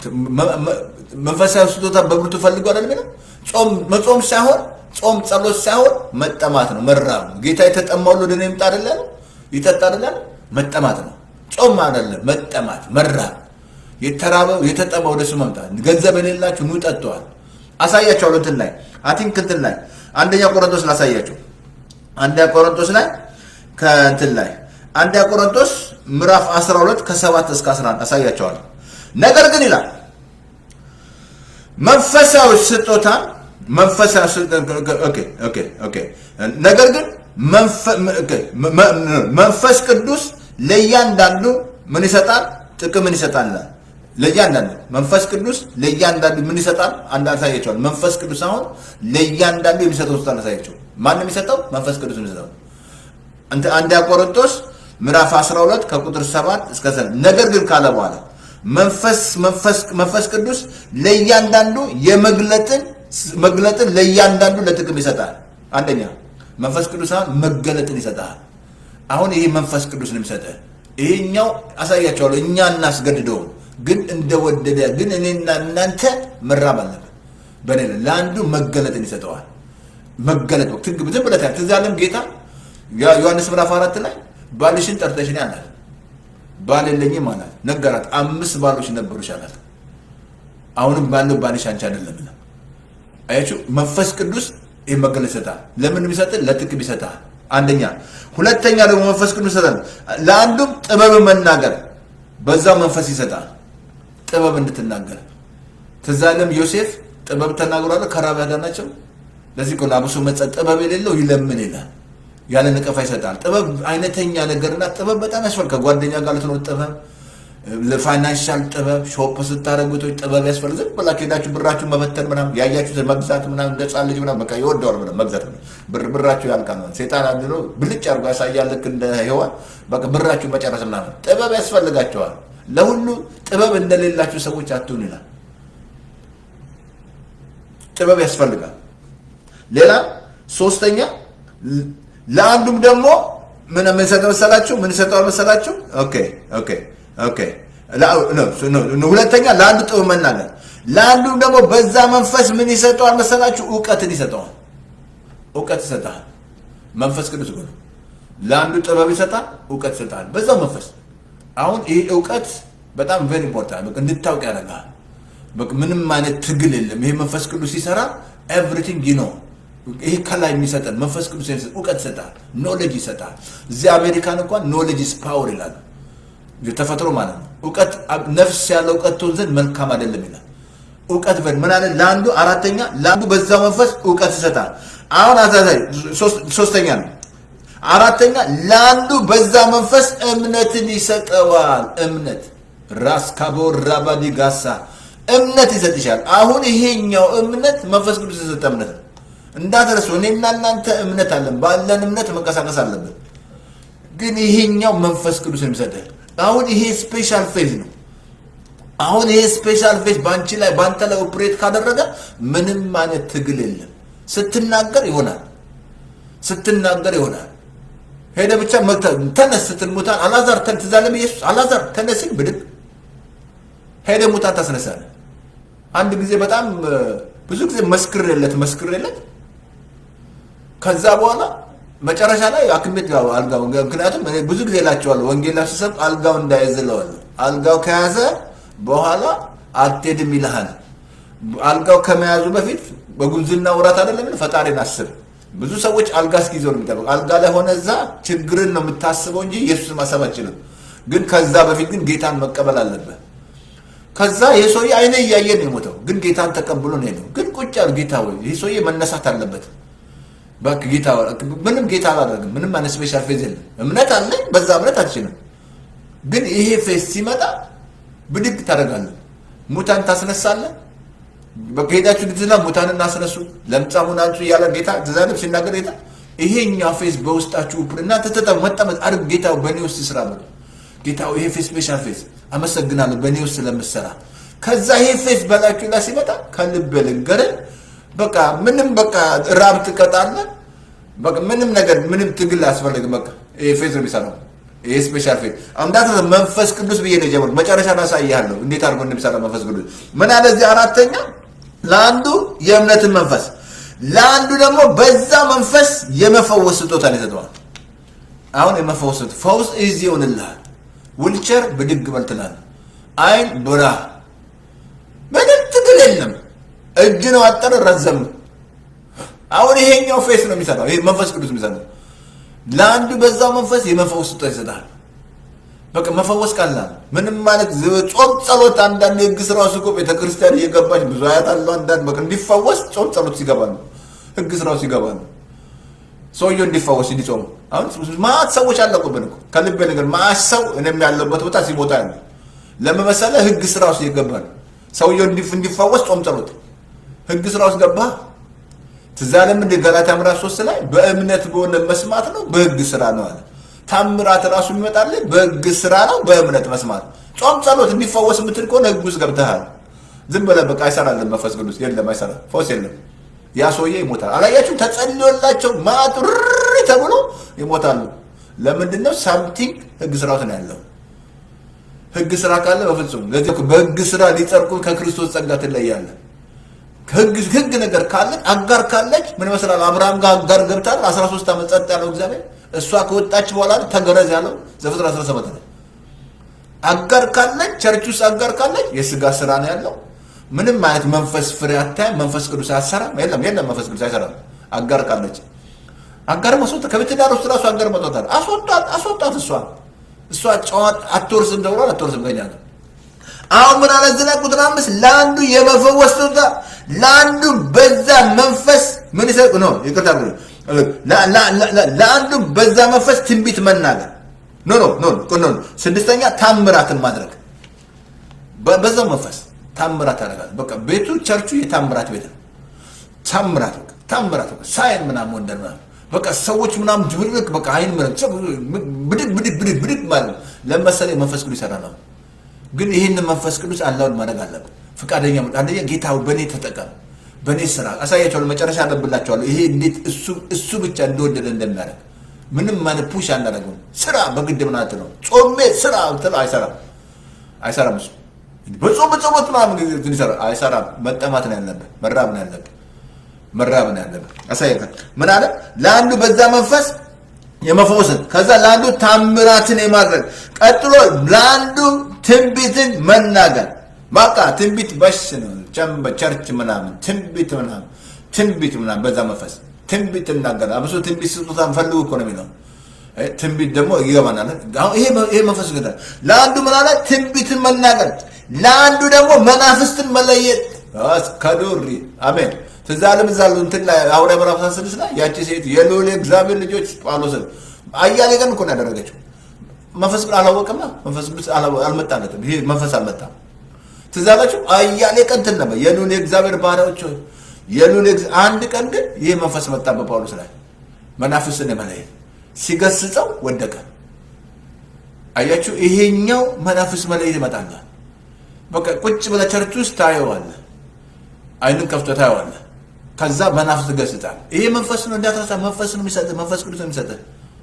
መንፈሳዊ ስጦታ በብርቱ ፈልጎ አይደል የሚለው ጾም መጾም ሳይሆን ጾም ጸሎት ሳይሆን መጠማት ነው፣ መራብ ነው። ጌታ የተጠማው ወደ እኔ ይምጣ አይደለ ነው ይጠጣ አይደለ መጠማት ነው። ጾም አይደለም መጠማት፣ መራብ። የተራበው የተጠማው ወደ እሱ መምጣት። ገንዘብ የሌላችሁ ኑ ጠጥተዋል። አሳያቸዋለሁ እንትን ላይ አቲንክ እንትን ላይ አንደኛ ቆሮንቶስ ላሳያቸው። አንደኛ ቆሮንቶስ ላይ ከእንትን ላይ አንደኛ ቆሮንቶስ ምዕራፍ 12 ከ7 እስከ 11 አሳያቸዋለሁ። ነገር ግን ይላል መንፈሳዊ ስጦታ መንፈሳዊ ነገር ግን መንፈስ ቅዱስ ለእያንዳንዱ ምን ይሰጣል? ጥቅምን ይሰጣል። ለእያንዳንዱ መንፈስ ቅዱስ ለእያንዳንዱ ምን ይሰጣል? አንድ አሳያቸዋል። መንፈስ ቅዱስ አሁን ለእያንዳንዱ የሚሰጠው ስልጣን አሳያቸው። ማን የሚሰጠው? መንፈስ ቅዱስ የሚሰጠው አንደኛ ቆሮንቶስ ምዕራፍ 12 ከቁጥር 7 እስከ 9 ነገር ግን ካለ በኋላ መንፈስ መንፈስ ቅዱስ ለእያንዳንዱ የመግለጥን መግለጥን ለእያንዳንዱ ለጥቅም ይሰጣል። አንደኛ መንፈስ ቅዱስ አሁን መገለጥን ይሰጣል። አሁን ይሄ መንፈስ ቅዱስ ነው የሚሰጠህ። ይሄኛው አሳያቸዋለሁ። እኛ እናስገድደውም፣ ግን እንደወደደ ግን እኔና እናንተ መራብ አለብን። በኔ ለአንዱ መገለጥን ይሰጠዋል። መገለጥ ትግ ዝም ብለህ ትዝ ያለም ጌታ ዮሐንስ ምዕራፍ አራት ላይ ባልሽን ጠርተሽኝ አላት። ባል የለኝም አላት። ነገራት። አምስት ባሎች ነበሩሽ አላት። አሁንም ባለው ባልሽ አንቺ አይደለም። አያችሁ መንፈስ ቅዱስ ይህ መገለጽ ይሰጣል። ለምን ይሰጣል? ለጥቅም ይሰጣል። አንደኛ። ሁለተኛ ደግሞ መንፈስ ቅዱስ ይሰጣል። ለአንዱም ጥበብ መናገር በዛው መንፈስ ይሰጣል። ጥበብ እንድትናገር ትዝ አለም ዮሴፍ ጥበብ ተናግሯል። ከራብ ያዳናቸው ለዚህ እኮ አብሶ መጸ ጥበብ የሌለው ይለምን ይላል። ያለ ንቀፋ ይሰጣል። ጥበብ አይነተኛ ነገርና ጥበብ በጣም ያስፈልጋል። ከጓደኛ ጋር ልትኖር ጥበብ ለፋይናንሻል ጥበብ ሾፕ ስታደረጉቶች ጥበብ ያስፈልግ ዝም ብላችሁ ሄዳችሁ ብራችሁ መበተን ምናምን ያያችሁት መግዛት ምናምን እንደ ሕፃን ልጅ ምናምን በቃ ይወደዋል ምናምን መግዛት ብር ብራችሁ ያልቃል ማለት ሴጣን አንድ ነው ብልጭ አድርጎ ያሳያል ልክ እንደ ሔዋን በቃ ብራችሁ መጨረስ ምናምን ጥበብ ያስፈልጋቸዋል ለሁሉ ጥበብ እንደሌላችሁ ሰዎች አትሁን ይላል ጥበብ ያስፈልጋል ሌላ ሶስተኛ ለአንዱም ደግሞ ምን ምን ሰጠው መሰላችሁ? ምን ሰጠው መሰላችሁ? ኦኬ ኦኬ ኦኬ። ሁለተኛ ለአንዱ ጥበብ መናገር፣ ለአንዱም ደግሞ በዛ መንፈስ ምን ይሰጠዋል መሰላችሁ? እውቀትን ይሰጠዋል። እውቀት ይሰጣል። መንፈስ ቅዱስ ነው። ለአንዱ ጥበብ ይሰጣል፣ እውቀት ይሰጣል። በዛው መንፈስ አሁን ይህ እውቀት በጣም ቬሪ ኢምፖርታንት እንድታውቅ ያደርጋል። ምንም አይነት ትግል የለም። ይሄ መንፈስ ቅዱስ ሲሰራ ኤቭሪቲንግ ዩ ኖ ይሄ ከላይ የሚሰጠን መንፈስ ቅዱስ እውቀት ይሰጣል፣ ኖሌጅ ይሰጣል። እዚህ አሜሪካን እንኳን ኖሌጅ ኢዝ ፓወር ይላል፣ ተፈጥሮ ማለት ነው። እውቀት ነፍስ ያለው እውቀት ትሆን ዘንድ መልካም አይደለም ይላል። እውቀት በል ምን አለ? ለአንዱ አራተኛ ለአንዱ በዛው መንፈስ እውቀት ይሰጣል። አሁን አዛዛይ ሶስተኛ ነው። አራተኛ ለአንዱ በዛ መንፈስ እምነትን ይሰጠዋል። እምነት ራስ ካቦር ራባዲ ጋሳ እምነት ይሰጥሻል። አሁን ይሄኛው እምነት መንፈስ ቅዱስ የሰጠ እምነት ነው። እንዳትረሱ እኔና እናንተ እምነት አለን። ባለን እምነት መንቀሳቀስ አለብን። ግን ይሄኛው መንፈስ ቅዱስ የሚሰጥህ አሁን ይሄ ስፔሻል ፌዝ ነው። አሁን ይሄ ስፔሻል ፌዝ በአንቺ ላይ በአንተ ላይ ኦፕሬት ካደረገ ምንም አይነት ትግል የለም። ስትናገር ይሆናል፣ ስትናገር ይሆናል። ሄደ ብቻ ተነስ ስትል ሙታን አላዛር ትዝ አለም ኢየሱስ አላዛር ተነስ ሲል ብድግ ሄደ ሙታን ታስነሳለህ። አንድ ጊዜ በጣም ብዙ ጊዜ መስክሬለት መስክሬለት ከዛ በኋላ መጨረሻ ላይ ሐኪም ቤት ጋር አልጋው ምክንያቱም እኔ ብዙ ጊዜ እላቸዋለሁ ወንጌል ስሰብክ አልጋው እንዳይዝለዋለሁ። አልጋው ከያዘ በኋላ አትሄድም ይልሃል። አልጋው ከመያዙ በፊት በጉብዝና ውራት አይደለም ፈጣሪን አስብ። ብዙ ሰዎች አልጋ እስኪይዘው ነው የሚጠበቅ። አልጋ ላይ ሆነ እዛ ችግርን ነው የምታስበው እንጂ ኢየሱስ ማሰብ አችልም። ግን ከዛ በፊት ግን ጌታን መቀበል አለብህ። ከዛ ይህ ሰውዬ አይነ እያየ ነው የሞተው፣ ግን ጌታን ተቀብሎ ነው የሄደው። ግን ቁጭ ያሉ ጌታ ወይ ይህ ሰውዬ መነሳት አለበት እባክህ ጌታ ምንም ጌታ አላደርግም። ምንም አይነት ስፔሻል ፌዝ የለም። እምነት አለኝ፣ በዛ እምነት አልችልም። ግን ይሄ ፌዝ ሲመጣ ብድግ ታደርጋለህ፣ ሙታን ታስነሳለህ። በቃ ሄዳችሁ ግዝና ሙታን እናስነሱ፣ ለምጻሙን አንጹ እያለ ጌታ ትዛለም ሲናገር ጌታ ይሄኛ ፌዝ በውስጣችሁ እናንተ ተጠ መጠመጥ አድርግ ጌታ በእኔ ውስጥ ስራ በሉ ጌታ ይሄ ፌዝ ስፔሻል ፌዝ አመሰግናለሁ በእኔ ውስጥ ስለምሰራ። ከዛ ይሄ ፌዝ በላችሁ ላይ ሲመጣ ከልብ ልንገርህ በቃ ምንም በቃ ራብ ትቀጣለህ። በቃ ምንም ነገር ምንም ትግል አያስፈልግም። በቃ ይሄ ፌዝ ነው የሚሰራው። ይሄ ስፔሻል ፌዝ አምዳት መንፈስ ቅዱስ ብዬ ነው የጀመርኩት። መጨረሻ ላሳይሃለሁ እንዴት አድርጎ እንደሚሰራ መንፈስ ቅዱስ ምን አለ እዚህ አራተኛ ለአንዱ የእምነትን መንፈስ ለአንዱ ደግሞ በዛ መንፈስ የመፈወስ ስጦታን ይሰጠዋል። አሁን የመፈወስ ፈውስ እዚህ ይሆንልሃል። ውልቸር ብድግ በል ትላለህ። አይን ብራ ምንም ትግል የለም። እጅ ነው አጠር ረዘም። አሁን ይሄኛው ፌስ ነው የሚሰራው። ይሄ መንፈስ ቅዱስ የሚሰራው ለአንዱ በዛው መንፈስ የመፈወስ ስጦታ ይሰጣል። በቃ መፈወስ ቀላል ምንም ማለት ጾም ጸሎት፣ አንዳንድ የህግ ስራ ውስጥ እኮ ቤተክርስቲያን እየገባች ብዙ አያት አለው። አንዳንድ በቃ እንዲፈወስ ጾም ጸሎት ሲገባሉ፣ ህግ ስራው ሲገባሉ ሰውየው እንዲፈወስ እንዲጾሙ። አሁን ማት ሰዎች አለቁብን እኮ ከልቤ ነገር ማት ሰው እኔም ያለበት ቦታ ሲሞታ ያለ ለመመሰለ ህግ ስራ ውስጥ ይገባል። ሰውየው እንዲፈወስ ጾም ጸሎት ህግ ስራ ውስጥ ገባ። ትዝ አለም እንደ ገላትያ ምዕራፍ ሶስት ላይ በእምነት በሆነ መስማት ነው በህግ ስራ ነው አለ። ታምራት ራሱ የሚመጣልህ በህግ ስራ ነው በእምነት መስማት። ጾም ጸሎት እንዲፈወስ የምትል ከሆነ ህግ ውስጥ ገብተሃል። ዝም ብለህ በቃ አይሰራልም። መንፈስ ቅዱስ የለም፣ አይሰራ ፈውስ የለም። ያ ሰውዬ ይሞታል። አላያችሁም? ተጸልዮላቸው ማጥሪ ተብሎ ይሞታሉ። ለምንድን ነው? ሳምቲንግ ህግ ስራ ውስጥ ነው ያለው። ህግ ስራ ካለ በፍጹም ለዚህ በህግ ስራ ሊጸድቁ ከክርስቶስ ጸጋ ትለያለህ። ህግ ነገር ካለች አጋር ካለች ምን ይመስላል? አብርሃም ጋር አጋር ገብታል። 13 ዓመት ጸጥ ያለው እግዚአብሔር እሷ ከወጣች በኋላ ተገረዝ ያለው ዘፍጥረት 17 ላይ አጋር ካለች ቸርች ውስጥ አጋር ካለች የስጋ ስራ ነው ያለው። ምንም አይነት መንፈስ ፍሬ አታይም። መንፈስ ቅዱስ አያሰራም። የለም የለም፣ መንፈስ ቅዱስ አይሰራም። አጋር ካለች አጋር መስወጣ ከቤት ዳር ውስጥ ራሱ አጋር መጥቷታል። አስወጣት አስወጣት። እሷ እሷ ጨዋት አትወርስም ተብሏል። አትወርስም ከኛ ጋር አሁን ምን አለ ዝና ቁጥር አምስት ለአንዱ የመፈወስ ስጦታ ለአንዱ በዛ መንፈስ ምን ይሰጥ ነው ይቅርታ ለአንዱ በዛ መንፈስ ትንቢት መናገር ኖ ኖ ኖ ኖ ስድስተኛ ታምራትን ማድረግ በ- በዛው መንፈስ ታምራት ያደርጋል። በቃ ቤቱ ቸርቹ የታምራት ቤት ነው። ታምራት በቃ ታምራት በቃ ሳይን ምናምን ወንደር ምናምን በቃ ሰዎች ምናምን ድብርቅ በቃ አይን ምናምን ሰው ብድግ ብድግ ብድግ ብድግ ማለት ነው። ለመሰለ መንፈስ ቅዱስ ይሰራ ነው። ግን ይህንን መንፈስ ቅዱስ አላውን ማድረግ አለብን። ፈቃደኛ መ- አንደኛ ጌታ ሆይ በእኔ ተጠቀም፣ በእኔ ስራ አሳያቸዋለሁ። መጨረሻ አነብላቸዋለሁ። ይሄ እንዴት እሱ እሱ ብቻ እንደወደደ እንደሚያደርግ ምንም ማለት ፑሽ አናደርገውም። ስራ በግድ ምናት ነው። ጾሜ ስራ ትለው አይሰራም፣ አይሰራም እሱ በጾም በጾመት ምናምን ጊዜ እንትን ይሰራል። አይሰራም። መጠማት ነው ያለብህ፣ መራብ ነው ያለብህ መራብ ነው ያለብህ። አሳየካል ምን አለ? ለአንዱ በዛ መንፈስ የመፈወስን ከዛ ለአንዱ ታምራትን የማድረግ ቀጥሎ ለአንዱ ትንቢትን መናገር። በቃ ትንቢት በሽ ነው። ቸምበ ቸርች ምናምን ትንቢት ምናምን ትንቢት ምናምን በዛ መንፈስ ትንቢት እናገር። አብሶ ትንቢት ስጦታን ፈልጉ እኮ ነው የሚለው እ ትንቢት ደግሞ ይገባናል። አሁን ይሄ ይሄ መንፈስ ግን ለአንዱ ምን አለ? ትንቢትን መናገር፣ ለአንዱ ደግሞ መናፍስትን መለየት። አስ ከዱሪ አሜን። ትዝ አለም እዛ አሉ እንትን ላይ ሐዋርያ ምዕራፍ 16 ላይ ያቺ ሴት የልዑል እግዚአብሔር ልጆች ጳውሎስን አያሌ ቀን እኮ ነው ያደረገችው። መንፈስ ቅዱስ አላወቀማ። መንፈስ ቅዱስ አላወ- አልመጣለትም። ይሄ መንፈስ አልመጣም። ትዝ አላችሁ? አያሌ ቀን እንትን ነበር የልዑል እግዚአብሔር ባሪያዎች ሆይ፣ የልዑል እግዚ- አንድ ቀን ግን ይህ መንፈስ መጣ በጳውሎስ ላይ መናፍስትን የመለየት ሲገስጸው ወደቀ። አያችሁ፣ ይሄኛው መናፍስ መለየት ይመጣል። በቃ ቁጭ ብለህ ቸርች ውስጥ ታየዋለህ፣ አይንን ከፍቶ ታየዋለህ። ከዛ መናፍስ ትገስጻል። ይሄ መንፈስ ነው እንዳትረሳ፣ መንፈስ ነው የሚሰጥህ፣ መንፈስ ቅዱስ ነው የሚሰጥህ።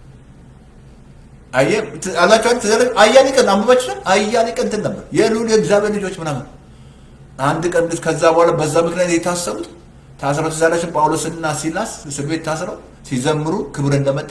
አየህ ት- አላችሁ አይደል? ትዝ አላችሁ? አያሌ ቀን አንብባችሁ አያሌ ቀን እንትን ነበር የልዑል የእግዚአብሔር ልጆች ምናምን አንድ ቀን ልጅ ከዛ በኋላ በዛ ምክንያት የታሰሩት ታስረው ትዝ አላችሁ? ጳውሎስና ሲላስ እስር ቤት ታስረው ሲዘምሩ ክብር እንደመጣ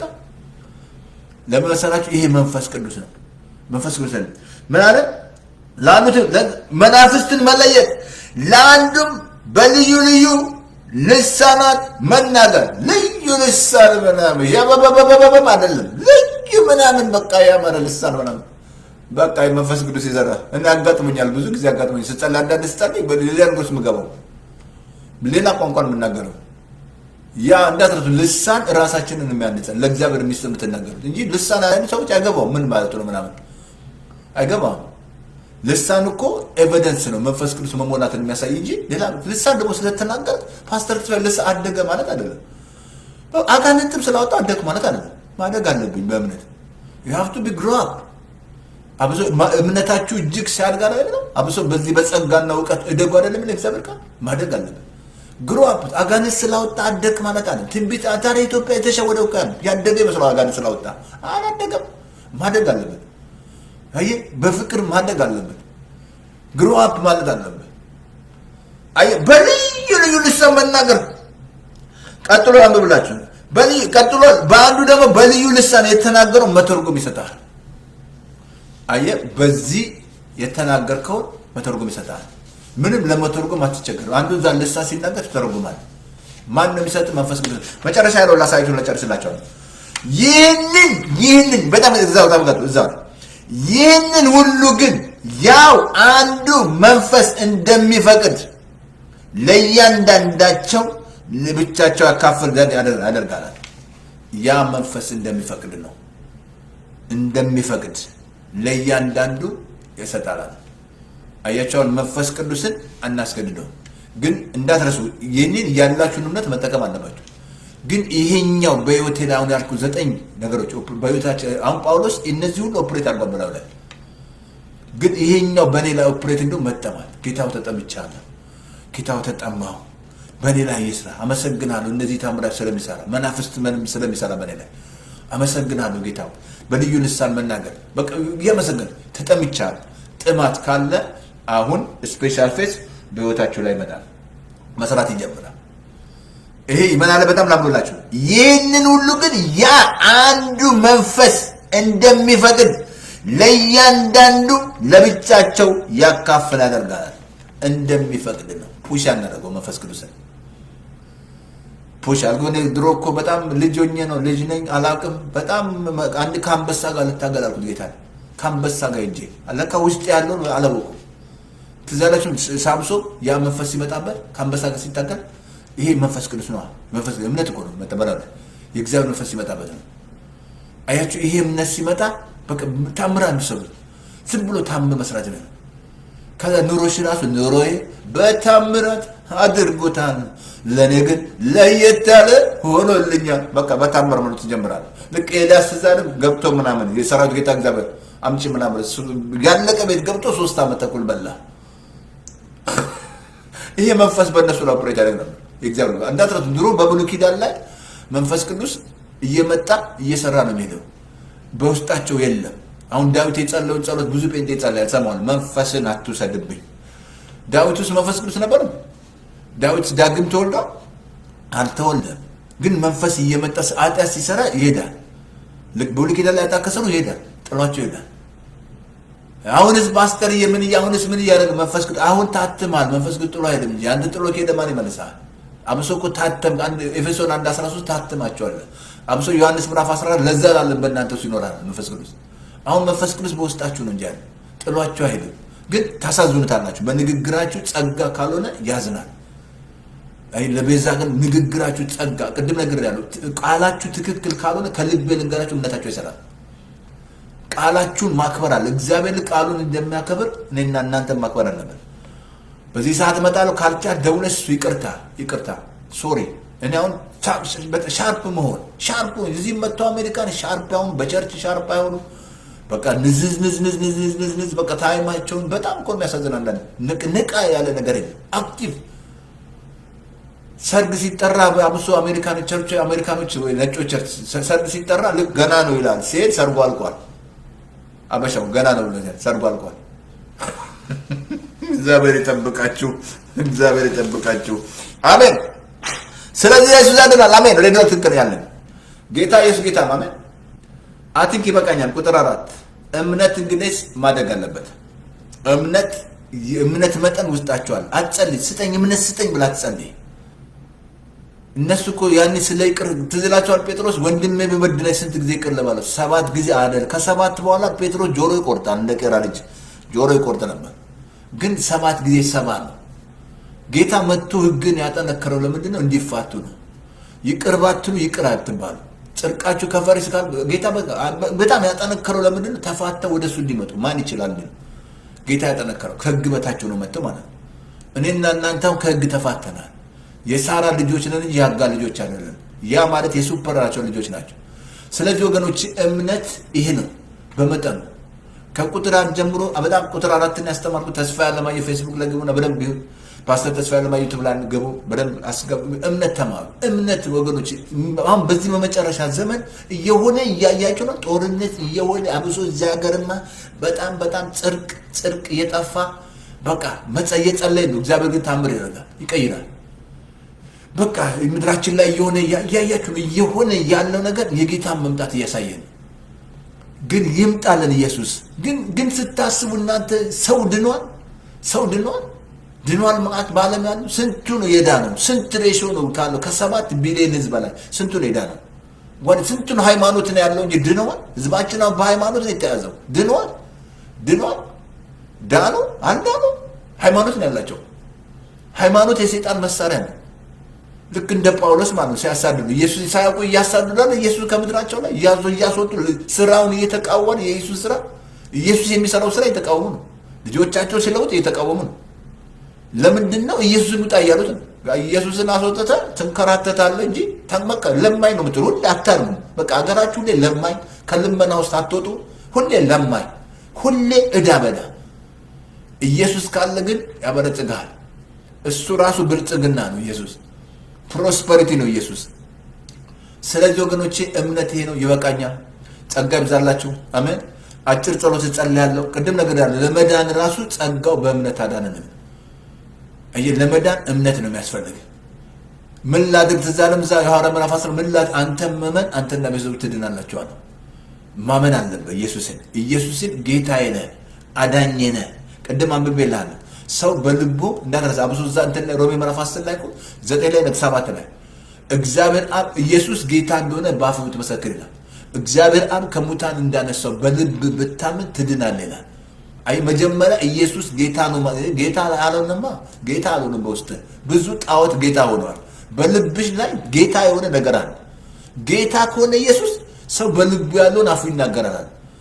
ለምን መሰላችሁ? ይሄ መንፈስ ቅዱስ ነው። መንፈስ ቅዱስ ነው። ምን አለ? ለአንዱ መናፍስትን መለየት፣ ለአንዱም በልዩ ልዩ ልሳናት መናገር። ልዩ ልሳን ምናምን ያበበበበበም አይደለም፣ ልዩ ምናምን በቃ ያመረ ልሳን ምናምን በቃ መንፈስ ቅዱስ ይዘራ እና ያጋጥሙኛል። ብዙ ጊዜ ያጋጥሙኛል። ስጸልይ አንዳንድ ስጸልይ በሌላ ንጉስ ምገባው ሌላ ቋንቋን የምናገረው ያ እንዳትረሱ ልሳን ራሳችንን የሚያንጸን ለእግዚአብሔር ሚስት የምትናገሩት እንጂ ልሳን አይነት ሰዎች አይገባው ምን ማለት ነው ምናምን አይገባም። ልሳን እኮ ኤቪደንስ ነው መንፈስ ቅዱስ መሞላትን የሚያሳይ እንጂ ሌላ ልሳን ደግሞ ስለተናገር ፓስተር ክፍል ልሳን አደገ ማለት አይደለም። አጋንንትም ስላወጣ አደግ ማለት አይደለም። ማደግ አለብኝ በእምነት you have to be grow up አብሶ ማ- እምነታችሁ እጅግ ሲያድግ አይደለም አብሶ በዚህ በጸጋና እውቀት እደጉ አይደለም የሚለው እግዚአብሔር ቃል ማደግ አለብን። ግሮ አፕ አጋንንት ስላወጣ አደግ ማለት አለ። ትንቢት ታዲያ ኢትዮጵያ የተሸወደው ቀን ያደገ ይመስለው አጋንንት ስላወጣ አላደገም። ማደግ አለብን። አየህ በፍቅር ማደግ አለብን። ግሮ አፕ ማለት አለብን። አየህ በልዩ ልዩ ልሳን መናገር ቀጥሎ አንብብላችሁ በልዩ ቀጥሎ በአንዱ ደግሞ በልዩ ልሳን የተናገረው መተርጎም ይሰጣል። አየህ በዚህ የተናገርከውን መተርጎም ይሰጣል። ምንም ለመተርጎም አትቸገርም። አንዱ እዛ ልሳን ሲናገር ትተረጉማል። ማን ነው የሚሰጥ? መንፈስ ቅዱስ። መጨረሻ ያለው ላሳያችሁ ለጨርስላቸዋለሁ። ይህንን ይህንን በጣም እዛው ታምጋቱ እዛው ይህንን ሁሉ ግን ያው አንዱ መንፈስ እንደሚፈቅድ ለእያንዳንዳቸው ለብቻቸው ያካፍል ዘንድ ያደር- ያደርጋል። ያ መንፈስ እንደሚፈቅድ ነው እንደሚፈቅድ ለእያንዳንዱ ይሰጣላል። አያቸውን መንፈስ ቅዱስን አናስገድደው። ግን እንዳትረሱ ይህንን ያላችሁን እምነት መጠቀም አለባችሁ። ግን ይሄኛው በህይወቴ ላይ አሁን ያልኩ ዘጠኝ ነገሮች ኦፕ- በህይወታችን አሁን ጳውሎስ እነዚህ ሁሉ ኦፕሬት አድርጓል በላዩ ላይ ግን ይሄኛው በእኔ ላይ ኦፕሬት እንደ መጠማል ጌታው ተጠምቻለሁ፣ ጌታው ተጠማሁ፣ በእኔ ላይ ይስራ፣ አመሰግናለሁ። እነዚህ ታምራት ስለሚሰራ መናፍስት ምንም ስለሚሰራ በእኔ ላይ አመሰግናለሁ። ጌታው በልዩ ልሳን መናገር በቃ እያመሰገን ተጠምቻለሁ። ጥማት ካለ አሁን ስፔሻል ፌስ በህይወታችሁ ላይ ይመጣል፣ መስራት ይጀምራል። ይሄ ይመናለ በጣም ላምዶላችሁ። ይህንን ሁሉ ግን ያ አንዱ መንፈስ እንደሚፈቅድ ለእያንዳንዱ ለብቻቸው ያካፍል ያደርጋል። እንደሚፈቅድ ነው። ፑሽ ያናደርገው መንፈስ ቅዱስን ፑሽ አድርጎ እኔ ድሮ እኮ በጣም ልጅ ሆኜ ነው ልጅ ነኝ አላውቅም። በጣም አንድ ከአንበሳ ጋር ልታገል አልኩት ጌታ ከአንበሳ ጋር ሄጄ ለካ ውስጥ ያለውን አላወኩም። ትዝ ያላችሁ ሳምሶን ያ መንፈስ ሲመጣበት ከአንበሳ ጋር ሲታገል ይሄ መንፈስ ቅዱስ ነው። መንፈስ እምነት እኮ ነው መጠበላ የእግዚአብሔር መንፈስ ሲመጣበት ነው። አያችሁ ይሄ እምነት ሲመጣ በቃ ታምራ የሚሰሩት ዝም ብሎ ታም መስራት ነው። ከዛ ኑሮሽ ራሱ ኑሮዬ በታምራት አድርጎታል፣ ለእኔ ግን ለየት ያለ ሆኖልኛል። በቃ በታምር መኖር ትጀምራለህ። ልክ ኤልያስ ዛሬም ገብቶ ምናምን የሰራዊት ጌታ እግዚአብሔር አምጪ ምናምን እሱ ያለቀ ቤት ገብቶ ሶስት ዓመት ተኩል በላ። ይሄ መንፈስ በእነሱ ላይ ኦፕሬት ያደርግ ነበር። የእግዚአብሔር እንዳትረሱ። ድሮ በብሉይ ኪዳን ላይ መንፈስ ቅዱስ እየመጣ እየሰራ ነው የሚሄደው። በውስጣቸው የለም። አሁን ዳዊት የጸለውን ጸሎት ብዙ ጴንጤ ጸለያል። ሰማዋል። መንፈስን አትውሰድብኝ። ዳዊት ውስጥ መንፈስ ቅዱስ ነበር። ዳዊት ዳግም ተወልዷል? አልተወልደም። ግን መንፈስ እየመጣ ኃጢአት ሲሰራ ይሄዳል። ልክ በብሉይ ኪዳን ላይ ኃጢአት ከሰሩ ይሄዳል፣ ጥሏቸው ይሄዳል። አሁንስ ፓስተር የምን አሁንስ ምን እያደረገ መንፈስ ቅዱስ አሁን ታትማል። መንፈስ ቅዱስ ጥሎ አይሄድም እንጂ አንድ ጥሎ ከሄደ ማን ይመልሳል? አብሶ እኮ ታተም አንድ ኤፌሶን 1 13 ታትማቸዋል። አብሶ ዮሐንስ ምዕራፍ 14 ለዛ ላለን በእናንተ ውስጥ ይኖራል መንፈስ ቅዱስ። አሁን መንፈስ ቅዱስ በውስጣችሁ ነው እንጂ ያለ ጥሏችሁ አይሄድም። ግን ታሳዝኑታላችሁ። በንግግራችሁ ጸጋ ካልሆነ ያዝናል። አይ ለቤዛ ግን ንግግራችሁ ጸጋ ቅድም ነገር ያለው ቃላችሁ ትክክል ካልሆነ ከልቤ ልንገራችሁ እምነታችሁ ይሰራል። ቃላችሁን ማክበር አለ። እግዚአብሔር ቃሉን እንደሚያከብር እኔና እናንተን ማክበር አለብን። በዚህ ሰዓት እመጣለሁ ካልቻ ደውለሽ እሱ ይቅርታ ይቅርታ ሶሪ እኔ አሁን ሻርፕ መሆን ሻርፕ እዚህ መጥተው አሜሪካን ሻርፕ አሁን በቸርች ሻርፕ አይሆኑ በቃ ንዝዝ ንዝ ንዝ ንዝ ንዝ ንዝ ንዝ በቃ ታይማቸውን በጣም እኮ የሚያሳዝን አንዳንድ ንቃ ያለ ነገር የለም። አክቲቭ ሰርግ ሲጠራ አብሶ አሜሪካኖች ቸርች አሜሪካኖች ወይ ነጮች ቸርች ሰርግ ሲጠራ ልክ ገና ነው ይላል። ሲሄድ ሰርጉ አልቋል። አበሻው ገና ነው ብለኛል። ሰርጉ አልቋል። እግዚአብሔር ይጠብቃችሁ። እግዚአብሔር ይጠብቃችሁ። አሜን። ስለዚህ ኢየሱስ ያድናል። አሜን። ሬዲዮ ትክክል ያለን ጌታ ኢየሱስ ጌታ ነው። አሜን። አቲንክ ይበቃኛል። ቁጥር አራት እምነት እንግዲህ ማደግ አለበት። እምነት የእምነት መጠን ውስጣቸዋል። አትጸልይ፣ ስጠኝ እምነት ስጠኝ ብላ አትጸልይ። እነሱ እኮ ያኔ ስለ ይቅር ትዝ ይላቸዋል። ጴጥሮስ ወንድሜ ቢበድለኝ ስንት ጊዜ ይቅር ልበለው? ሰባት ጊዜ አይደል? ከሰባት በኋላ ጴጥሮስ ጆሮ ይቆርጣል። እንደ ቄራ ልጅ ጆሮ ይቆርጥ ነበር። ግን ሰባት ጊዜ ሰባ ነው። ጌታ መጥቶ ሕግን ያጠነከረው ለምንድን ነው? እንዲፋቱ ነው። ይቅር ባትሉ ይቅር አትባሉ። ጽድቃችሁ ከፈሪስ ጋር ጌታ በጣም ያጠነከረው ለምንድን ነው? ተፋተው ወደ እሱ እንዲመጡ ማን ይችላል? ጌታ ያጠነከረው ከሕግ በታቸው ነው መጥተው ማለት ነው። እኔና እናንተም ከሕግ ተፋተናል። የሳራ ልጆች ነን እንጂ የአጋ ልጆች አይደለም። ያ ማለት የሱፐራቸው ልጆች ናቸው። ስለዚህ ወገኖች እምነት ይሄ ነው በመጠኑ ከቁጥር አንድ ጀምሮ በጣም ቁጥር አራትን ያስተማርኩ ተስፋ ያለማየሁ ፌስቡክ ላይ ግቡና በደንብ ቢሆን ፓስተር ተስፋ ያለማየሁ ዩቱብ ላይ ገቡ በደንብ አስገቡ። እምነት ተማሩ። እምነት ወገኖች አሁን በዚህ በመጨረሻ ዘመን እየሆነ እያያቸው ነው። ጦርነት እየሆነ አብሶ እዚህ ሀገርማ በጣም በጣም ጽድቅ ጽድቅ እየጠፋ በቃ መጸ እየጸለይ ነው። እግዚአብሔር ግን ታምር ይረጋል፣ ይቀይራል። በቃ ምድራችን ላይ እየሆነ እያያችሁ ነው። እየሆነ ያለው ነገር የጌታን መምጣት እያሳየ ነው። ግን ይምጣለን ኢየሱስ። ግን ግን ስታስቡ እናንተ ሰው ድኗል፣ ሰው ድኗል፣ ድኗል ማለት በዓለም ያሉ ስንቱ ነው የዳነው? ስንት ሬሾ ነው ካለው ከሰባት ቢሊዮን ህዝብ በላይ ስንቱ ነው የዳነው? ወደ ስንቱ ነው ሃይማኖት ነው ያለው እንጂ ድነዋል? ህዝባችን አሁን በሃይማኖት ነው የተያዘው። ድኗል፣ ድኗል፣ ዳኑ፣ አልዳኑ ሃይማኖት ነው ያላቸው። ሃይማኖት የሰይጣን መሳሪያ ነው። ልክ እንደ ጳውሎስ ማለት ነው ሲያሳድዱ ኢየሱስ ሳያውቁ እያሳድዳል ኢየሱስ ከምድራቸው ላይ እያዞ እያስወጡ ስራውን እየተቃወሙ የኢየሱስ ስራ ኢየሱስ የሚሰራው ስራ እየተቃወሙ ነው። ልጆቻቸው ሲለውጥ እየተቃወሙ ነው። ለምንድን ነው ኢየሱስን ውጣ እያሉት ነው። ኢየሱስን አስወጥተ ትንከራተታለህ እንጂ ተመቀ ለማኝ ነው የምትሉ ሁሌ አታርሙ። በቃ ሀገራችሁ ሁሌ ለማኝ፣ ከልመና ውስጥ አትወጡ። ሁሌ ለማኝ፣ ሁሌ እዳ በዳ። ኢየሱስ ካለ ግን ያበለጽግሃል። እሱ ራሱ ብልጽግና ነው ኢየሱስ ፕሮስፐሪቲ ነው ኢየሱስ። ስለዚህ ወገኖቼ እምነት ይሄ ነው። ይበቃኛል። ጸጋ ይብዛላችሁ። አሜን። አጭር ጸሎት እጸልያለሁ። ቅድም ነገር ያለ ለመዳን ራሱ ጸጋው በእምነት አዳነንም። አየህ፣ ለመዳን እምነት ነው የሚያስፈልግ። ምን ላድርግ? ትዝ አለም እዛ የሐዋርያ ምዕራፍ አስር ምን ላድርግ? አንተም መመን አንተና ቤተሰቦች ትድናላችሁ አለ። ማመን አለበት ኢየሱስን። ኢየሱስን ጌታዬ ነህ፣ አዳኜ ነህ። ቅድም አንብቤልሃለሁ ሰው በልቡ እንዳትረሳ አብሶ እዛ እንትን ላይ ሮሜ ምዕራፍ አስር ላይ እኮ ዘጠኝ ላይ ነጥብ ሰባት ላይ እግዚአብሔር አብ ኢየሱስ ጌታ እንደሆነ በአፍ ብትመሰክር ይላል። እግዚአብሔር አብ ከሙታን እንዳነሳው በልብ ብታምን ትድናለህ ይላል። አይ መጀመሪያ ኢየሱስ ጌታ ነው። ጌታ አልሆነማ ጌታ አልሆነም። በውስጥ ብዙ ጣዖት ጌታ ሆነዋል። በልብሽ ላይ ጌታ የሆነ ነገር አለ። ጌታ ከሆነ ኢየሱስ ሰው በልቡ ያለውን አፉ ይናገራል።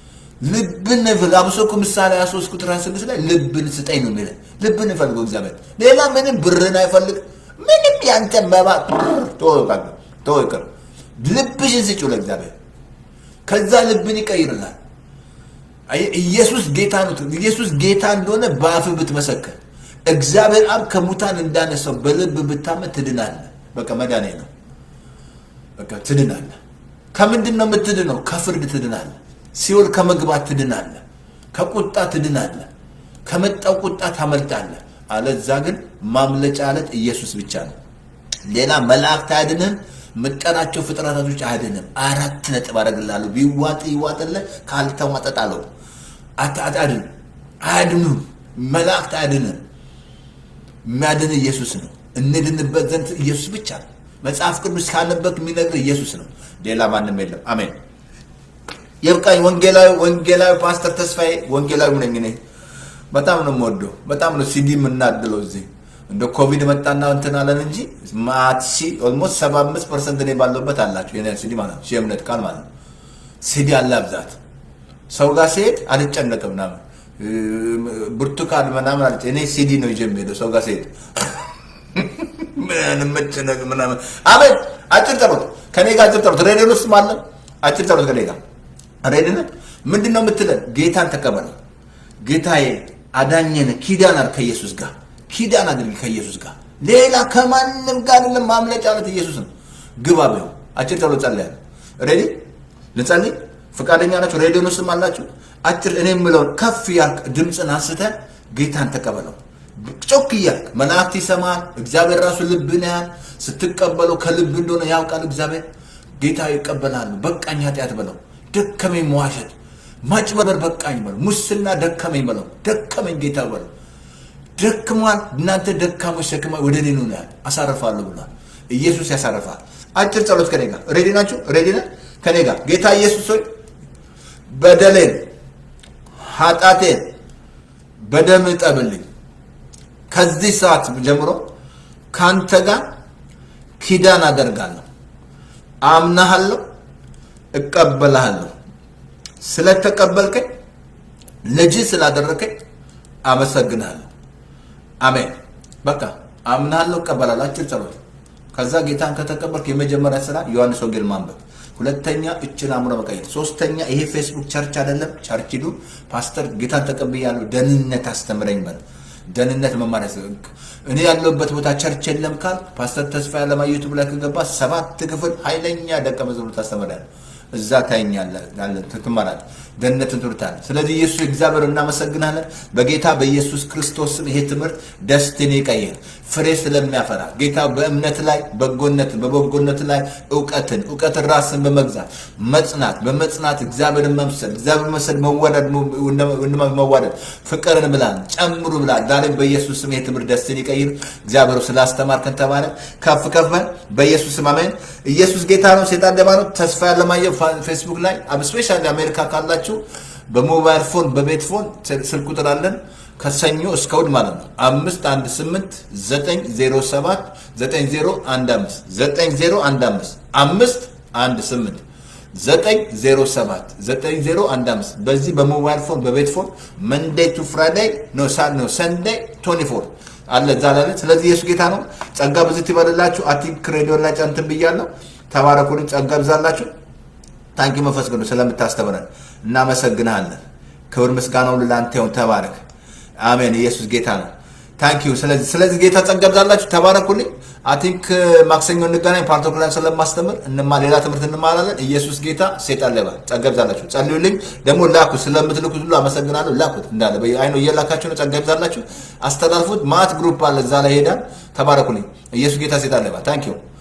ልብን ፍል አብሶ እኮ ምሳሌ 23 ቁጥር 26 ላይ ልብን ስጠኝ ነው የሚለው። ልብን ፈልገው እግዚአብሔር ሌላ ምንም ብርን አይፈልግ ምንም ያንተ መባ ተወው ይቅር። ልብሽን ስጪው ለእግዚአብሔር። ከዛ ልብን ይቀይርላል። አየህ፣ ኢየሱስ ጌታ ነው። ኢየሱስ ጌታ እንደሆነ በአፍህ ብትመሰክር እግዚአብሔር አብ ከሙታን እንዳነሳው በልብ ብታመን ትድናለህ። በቃ መዳኔ ነው። በቃ ትድናለህ። ከምንድን ነው የምትድነው? ከፍርድ ትድናለህ። ሲኦል ከመግባት ትድናለህ። ከቁጣ ትድናለህ። ከመጣው ቁጣ ታመልጣለህ። አለዛ ግን ማምለጫ አለት ኢየሱስ ብቻ ነው። ሌላ መላእክት አያድንም። የምጠራቸው ፍጥረታቶች አያድንም። አራት ነጥብ አደርግልሃለሁ። ቢዋጥ ይዋጥልህ፣ ካልተዋጠ ጣለው። አታድን አያድኑም። መላእክት አያድንም። የሚያድን ኢየሱስ ነው። እንድንበት ዘንድ ኢየሱስ ብቻ ነው። መጽሐፍ ቅዱስ ካነበብክ የሚነግር ኢየሱስ ነው። ሌላ ማንም የለም። አሜን። የብቃኝ ወንጌላዊ ወንጌላዊ ፓስተር ተስፋዬ ወንጌላዊ ነኝ እኔ። በጣም ነው የምወደው። በጣም ነው ሲዲ የምናድለው እዚህ እንደ ኮቪድ መጣና እንትን አለን እንጂ ማትሺ ኦልሞስት ሰባ አምስት ፐርሰንት እኔ ባለሁበት አላቸው የኔ ሲዲ ማለት ነው። የእምነት ቃል ማለት ነው። ሲዲ አለ ብዛት ሰው ጋር ሲሄድ አልጨነቅም ምናምን ብርቱካን ምናምን አልጨ እኔ ሲዲ ነው ይዤ የምሄደው ሰው ጋር ሲሄድ ምን መጨነቅ ምናምን። አቤት አጭር ጸሎት ከኔ ጋር አጭር ጸሎት ሬዲዮን ውስጥ አለ አጭር ጸሎት ከኔ ጋር ሬዲዮን ምንድን ነው የምትለን? ጌታን ተቀበለው። ጌታዬ አዳኘን ኪዳን አድርግ ከኢየሱስ ጋር ኪዳን አድርግ ከኢየሱስ ጋር ሌላ ከማንም ጋር አይደለም። ማምለጫ አለት ኢየሱስ ነው። ግባ ቢሆን አጭር ጸሎት ጸልያለሁ። ሬዲ ልጸልይ? ፈቃደኛ ናቸው? ሬዲዮን ውስጥም አላችሁ? አጭር እኔ የምለውን ከፍ ያልክ ድምፅን አንስተህ ጌታን ተቀበለው። ጮክ እያልክ መላእክት ይሰማል። እግዚአብሔር ራሱ ልብን ያህል ስትቀበለው ከልብ እንደሆነ ያውቃል እግዚአብሔር። ጌታ ይቀበላሉ። በቃኝ ኃጢአት በለው። ደከመኝ መዋሸት፣ ማጭበርበር በቃኝ በለው። ሙስና ደከመኝ በለው። ደከመኝ ጌታ በለው። ደክሟል። እናንተ ደካሞች ሸክማ ወደ እኔ ኑ ያለ አሳርፋለሁ ብሏል። ኢየሱስ ያሳርፋል። አጭር ጸሎት ከኔ ጋር ሬዲ ናችሁ? ሬዲ ነህ? ከኔ ጋር ጌታ ኢየሱስ ሆይ በደሌን ኃጢአቴን በደም እጠብልኝ። ከዚህ ሰዓት ጀምሮ ካንተ ጋር ኪዳን አደርጋለሁ። አምናሃለሁ፣ እቀበልሃለሁ። ስለተቀበልከኝ ልጅ ስላደረከኝ አመሰግናለሁ። አሜን። በቃ አምናለሁ፣ እቀበላለሁ። አጭር ጸሎት። ከዛ ጌታን ከተቀበልክ የመጀመሪያ ስራ ዮሐንስ ወንጌል ማንበብ፣ ሁለተኛ እችን አእምሮ መቀየር፣ ሶስተኛ ይሄ ፌስቡክ ቸርች አይደለም፣ ቸርች ሂዱ። ፓስተር ጌታን ተቀብያለሁ፣ ደህንነት አስተምረኝ በል። ደህንነት መማር ያስ እኔ ያለሁበት ቦታ ቸርች የለም ካል ፓስተር ተስፋ ያለማየቱ ብላ ከገባ ሰባት ክፍል ኃይለኛ ደቀ መዝሙር ታስተምራለህ። እዛ ታይኛለህ፣ ትማራለህ፣ ደህንነትን ትምህርታለህ። ስለዚህ ኢየሱስ እግዚአብሔር እናመሰግናለን። በጌታ በኢየሱስ ክርስቶስ ስም ይሄ ትምህርት ደስቲኒ ይቀይር፣ ፍሬ ስለሚያፈራ ጌታ በእምነት ላይ በጎነትን በበጎነት ላይ እውቀትን እውቀትን ራስን በመግዛት መጽናት በመጽናት እግዚአብሔርን መምሰል እግዚአብሔር መምሰል መዋደድ መዋደድ ፍቅርን ብላል ጨምሩ ብላል። ዛሬም በኢየሱስ ስም ይሄ ትምህርት ደስቲኒ ይቀይር። እግዚአብሔር ስላስተማርከን ተባለ። ከፍ ከፍ በል በኢየሱስ ስም አሜን። ኢየሱስ ጌታ ነው፣ ሴጣን ደማ ነው። ተስፋ ያለማየሁ ፌስቡክ ላይ ስፔሻሊ አሜሪካ ካላችሁ በሞባይል ፎን በቤት ፎን ስልክ ቁጥር አለን ከሰኞ እስከ እሑድ ማለት ነው። አምስት አንድ ስምንት ዘጠኝ ዜሮ ሰባት ዘጠኝ ዜሮ አንድ አምስት ዘጠኝ ዜሮ አንድ አምስት አምስት አንድ ስምንት ዘጠኝ ዜሮ ሰባት ዘጠኝ ዜሮ አንድ አምስት በዚህ በሞባይል ፎን በቤት ፎን መንዴይ ቱ ፍራይዴይ ነው ነው ሰንዴይ ቶኒ ፎር አለ እዛ ላለ። ስለዚህ ኢየሱስ ጌታ ነው። ጸጋ ብዝት ይበልላችሁ። አቲክ ሬዲዮ ላይ ጨንትን ብያለሁ። ተባረኩልኝ። ጸጋ ብዛላችሁ። ታንኪ መንፈስ ቅዱስ ስለምታስተምረን እናመሰግንሃለን። ክብር ምስጋናው ለአንተ ይሁን። ተባረክ። አሜን። ኢየሱስ ጌታ ነው። ታንኪ ዩ። ስለዚህ ስለዚህ ጌታ ጸጋ ብዛላችሁ። ተባረኩልኝ። አቲንክ ማክሰኞ እንገናኝ። ፓርቶክላን ስለማስተምር እንማ ሌላ ትምህርት እንማራለን። ኢየሱስ ጌታ፣ ሴጣን ሌባ። ጸጋ ብዛላችሁ። ጸልዩልኝ። ደግሞ ላኩ። ስለምትልኩት ሁሉ አመሰግናለሁ። ላኩት እንዳለ አይኖ እየላካችሁ ነው። ጸጋ ብዛላችሁ። አስተላልፉት። ማት ግሩፕ አለ እዛ ላይ ሄዳል። ተባረኩልኝ። ኢየሱስ ጌታ፣ ሴጣን ሌባ። ታንኪ ዩ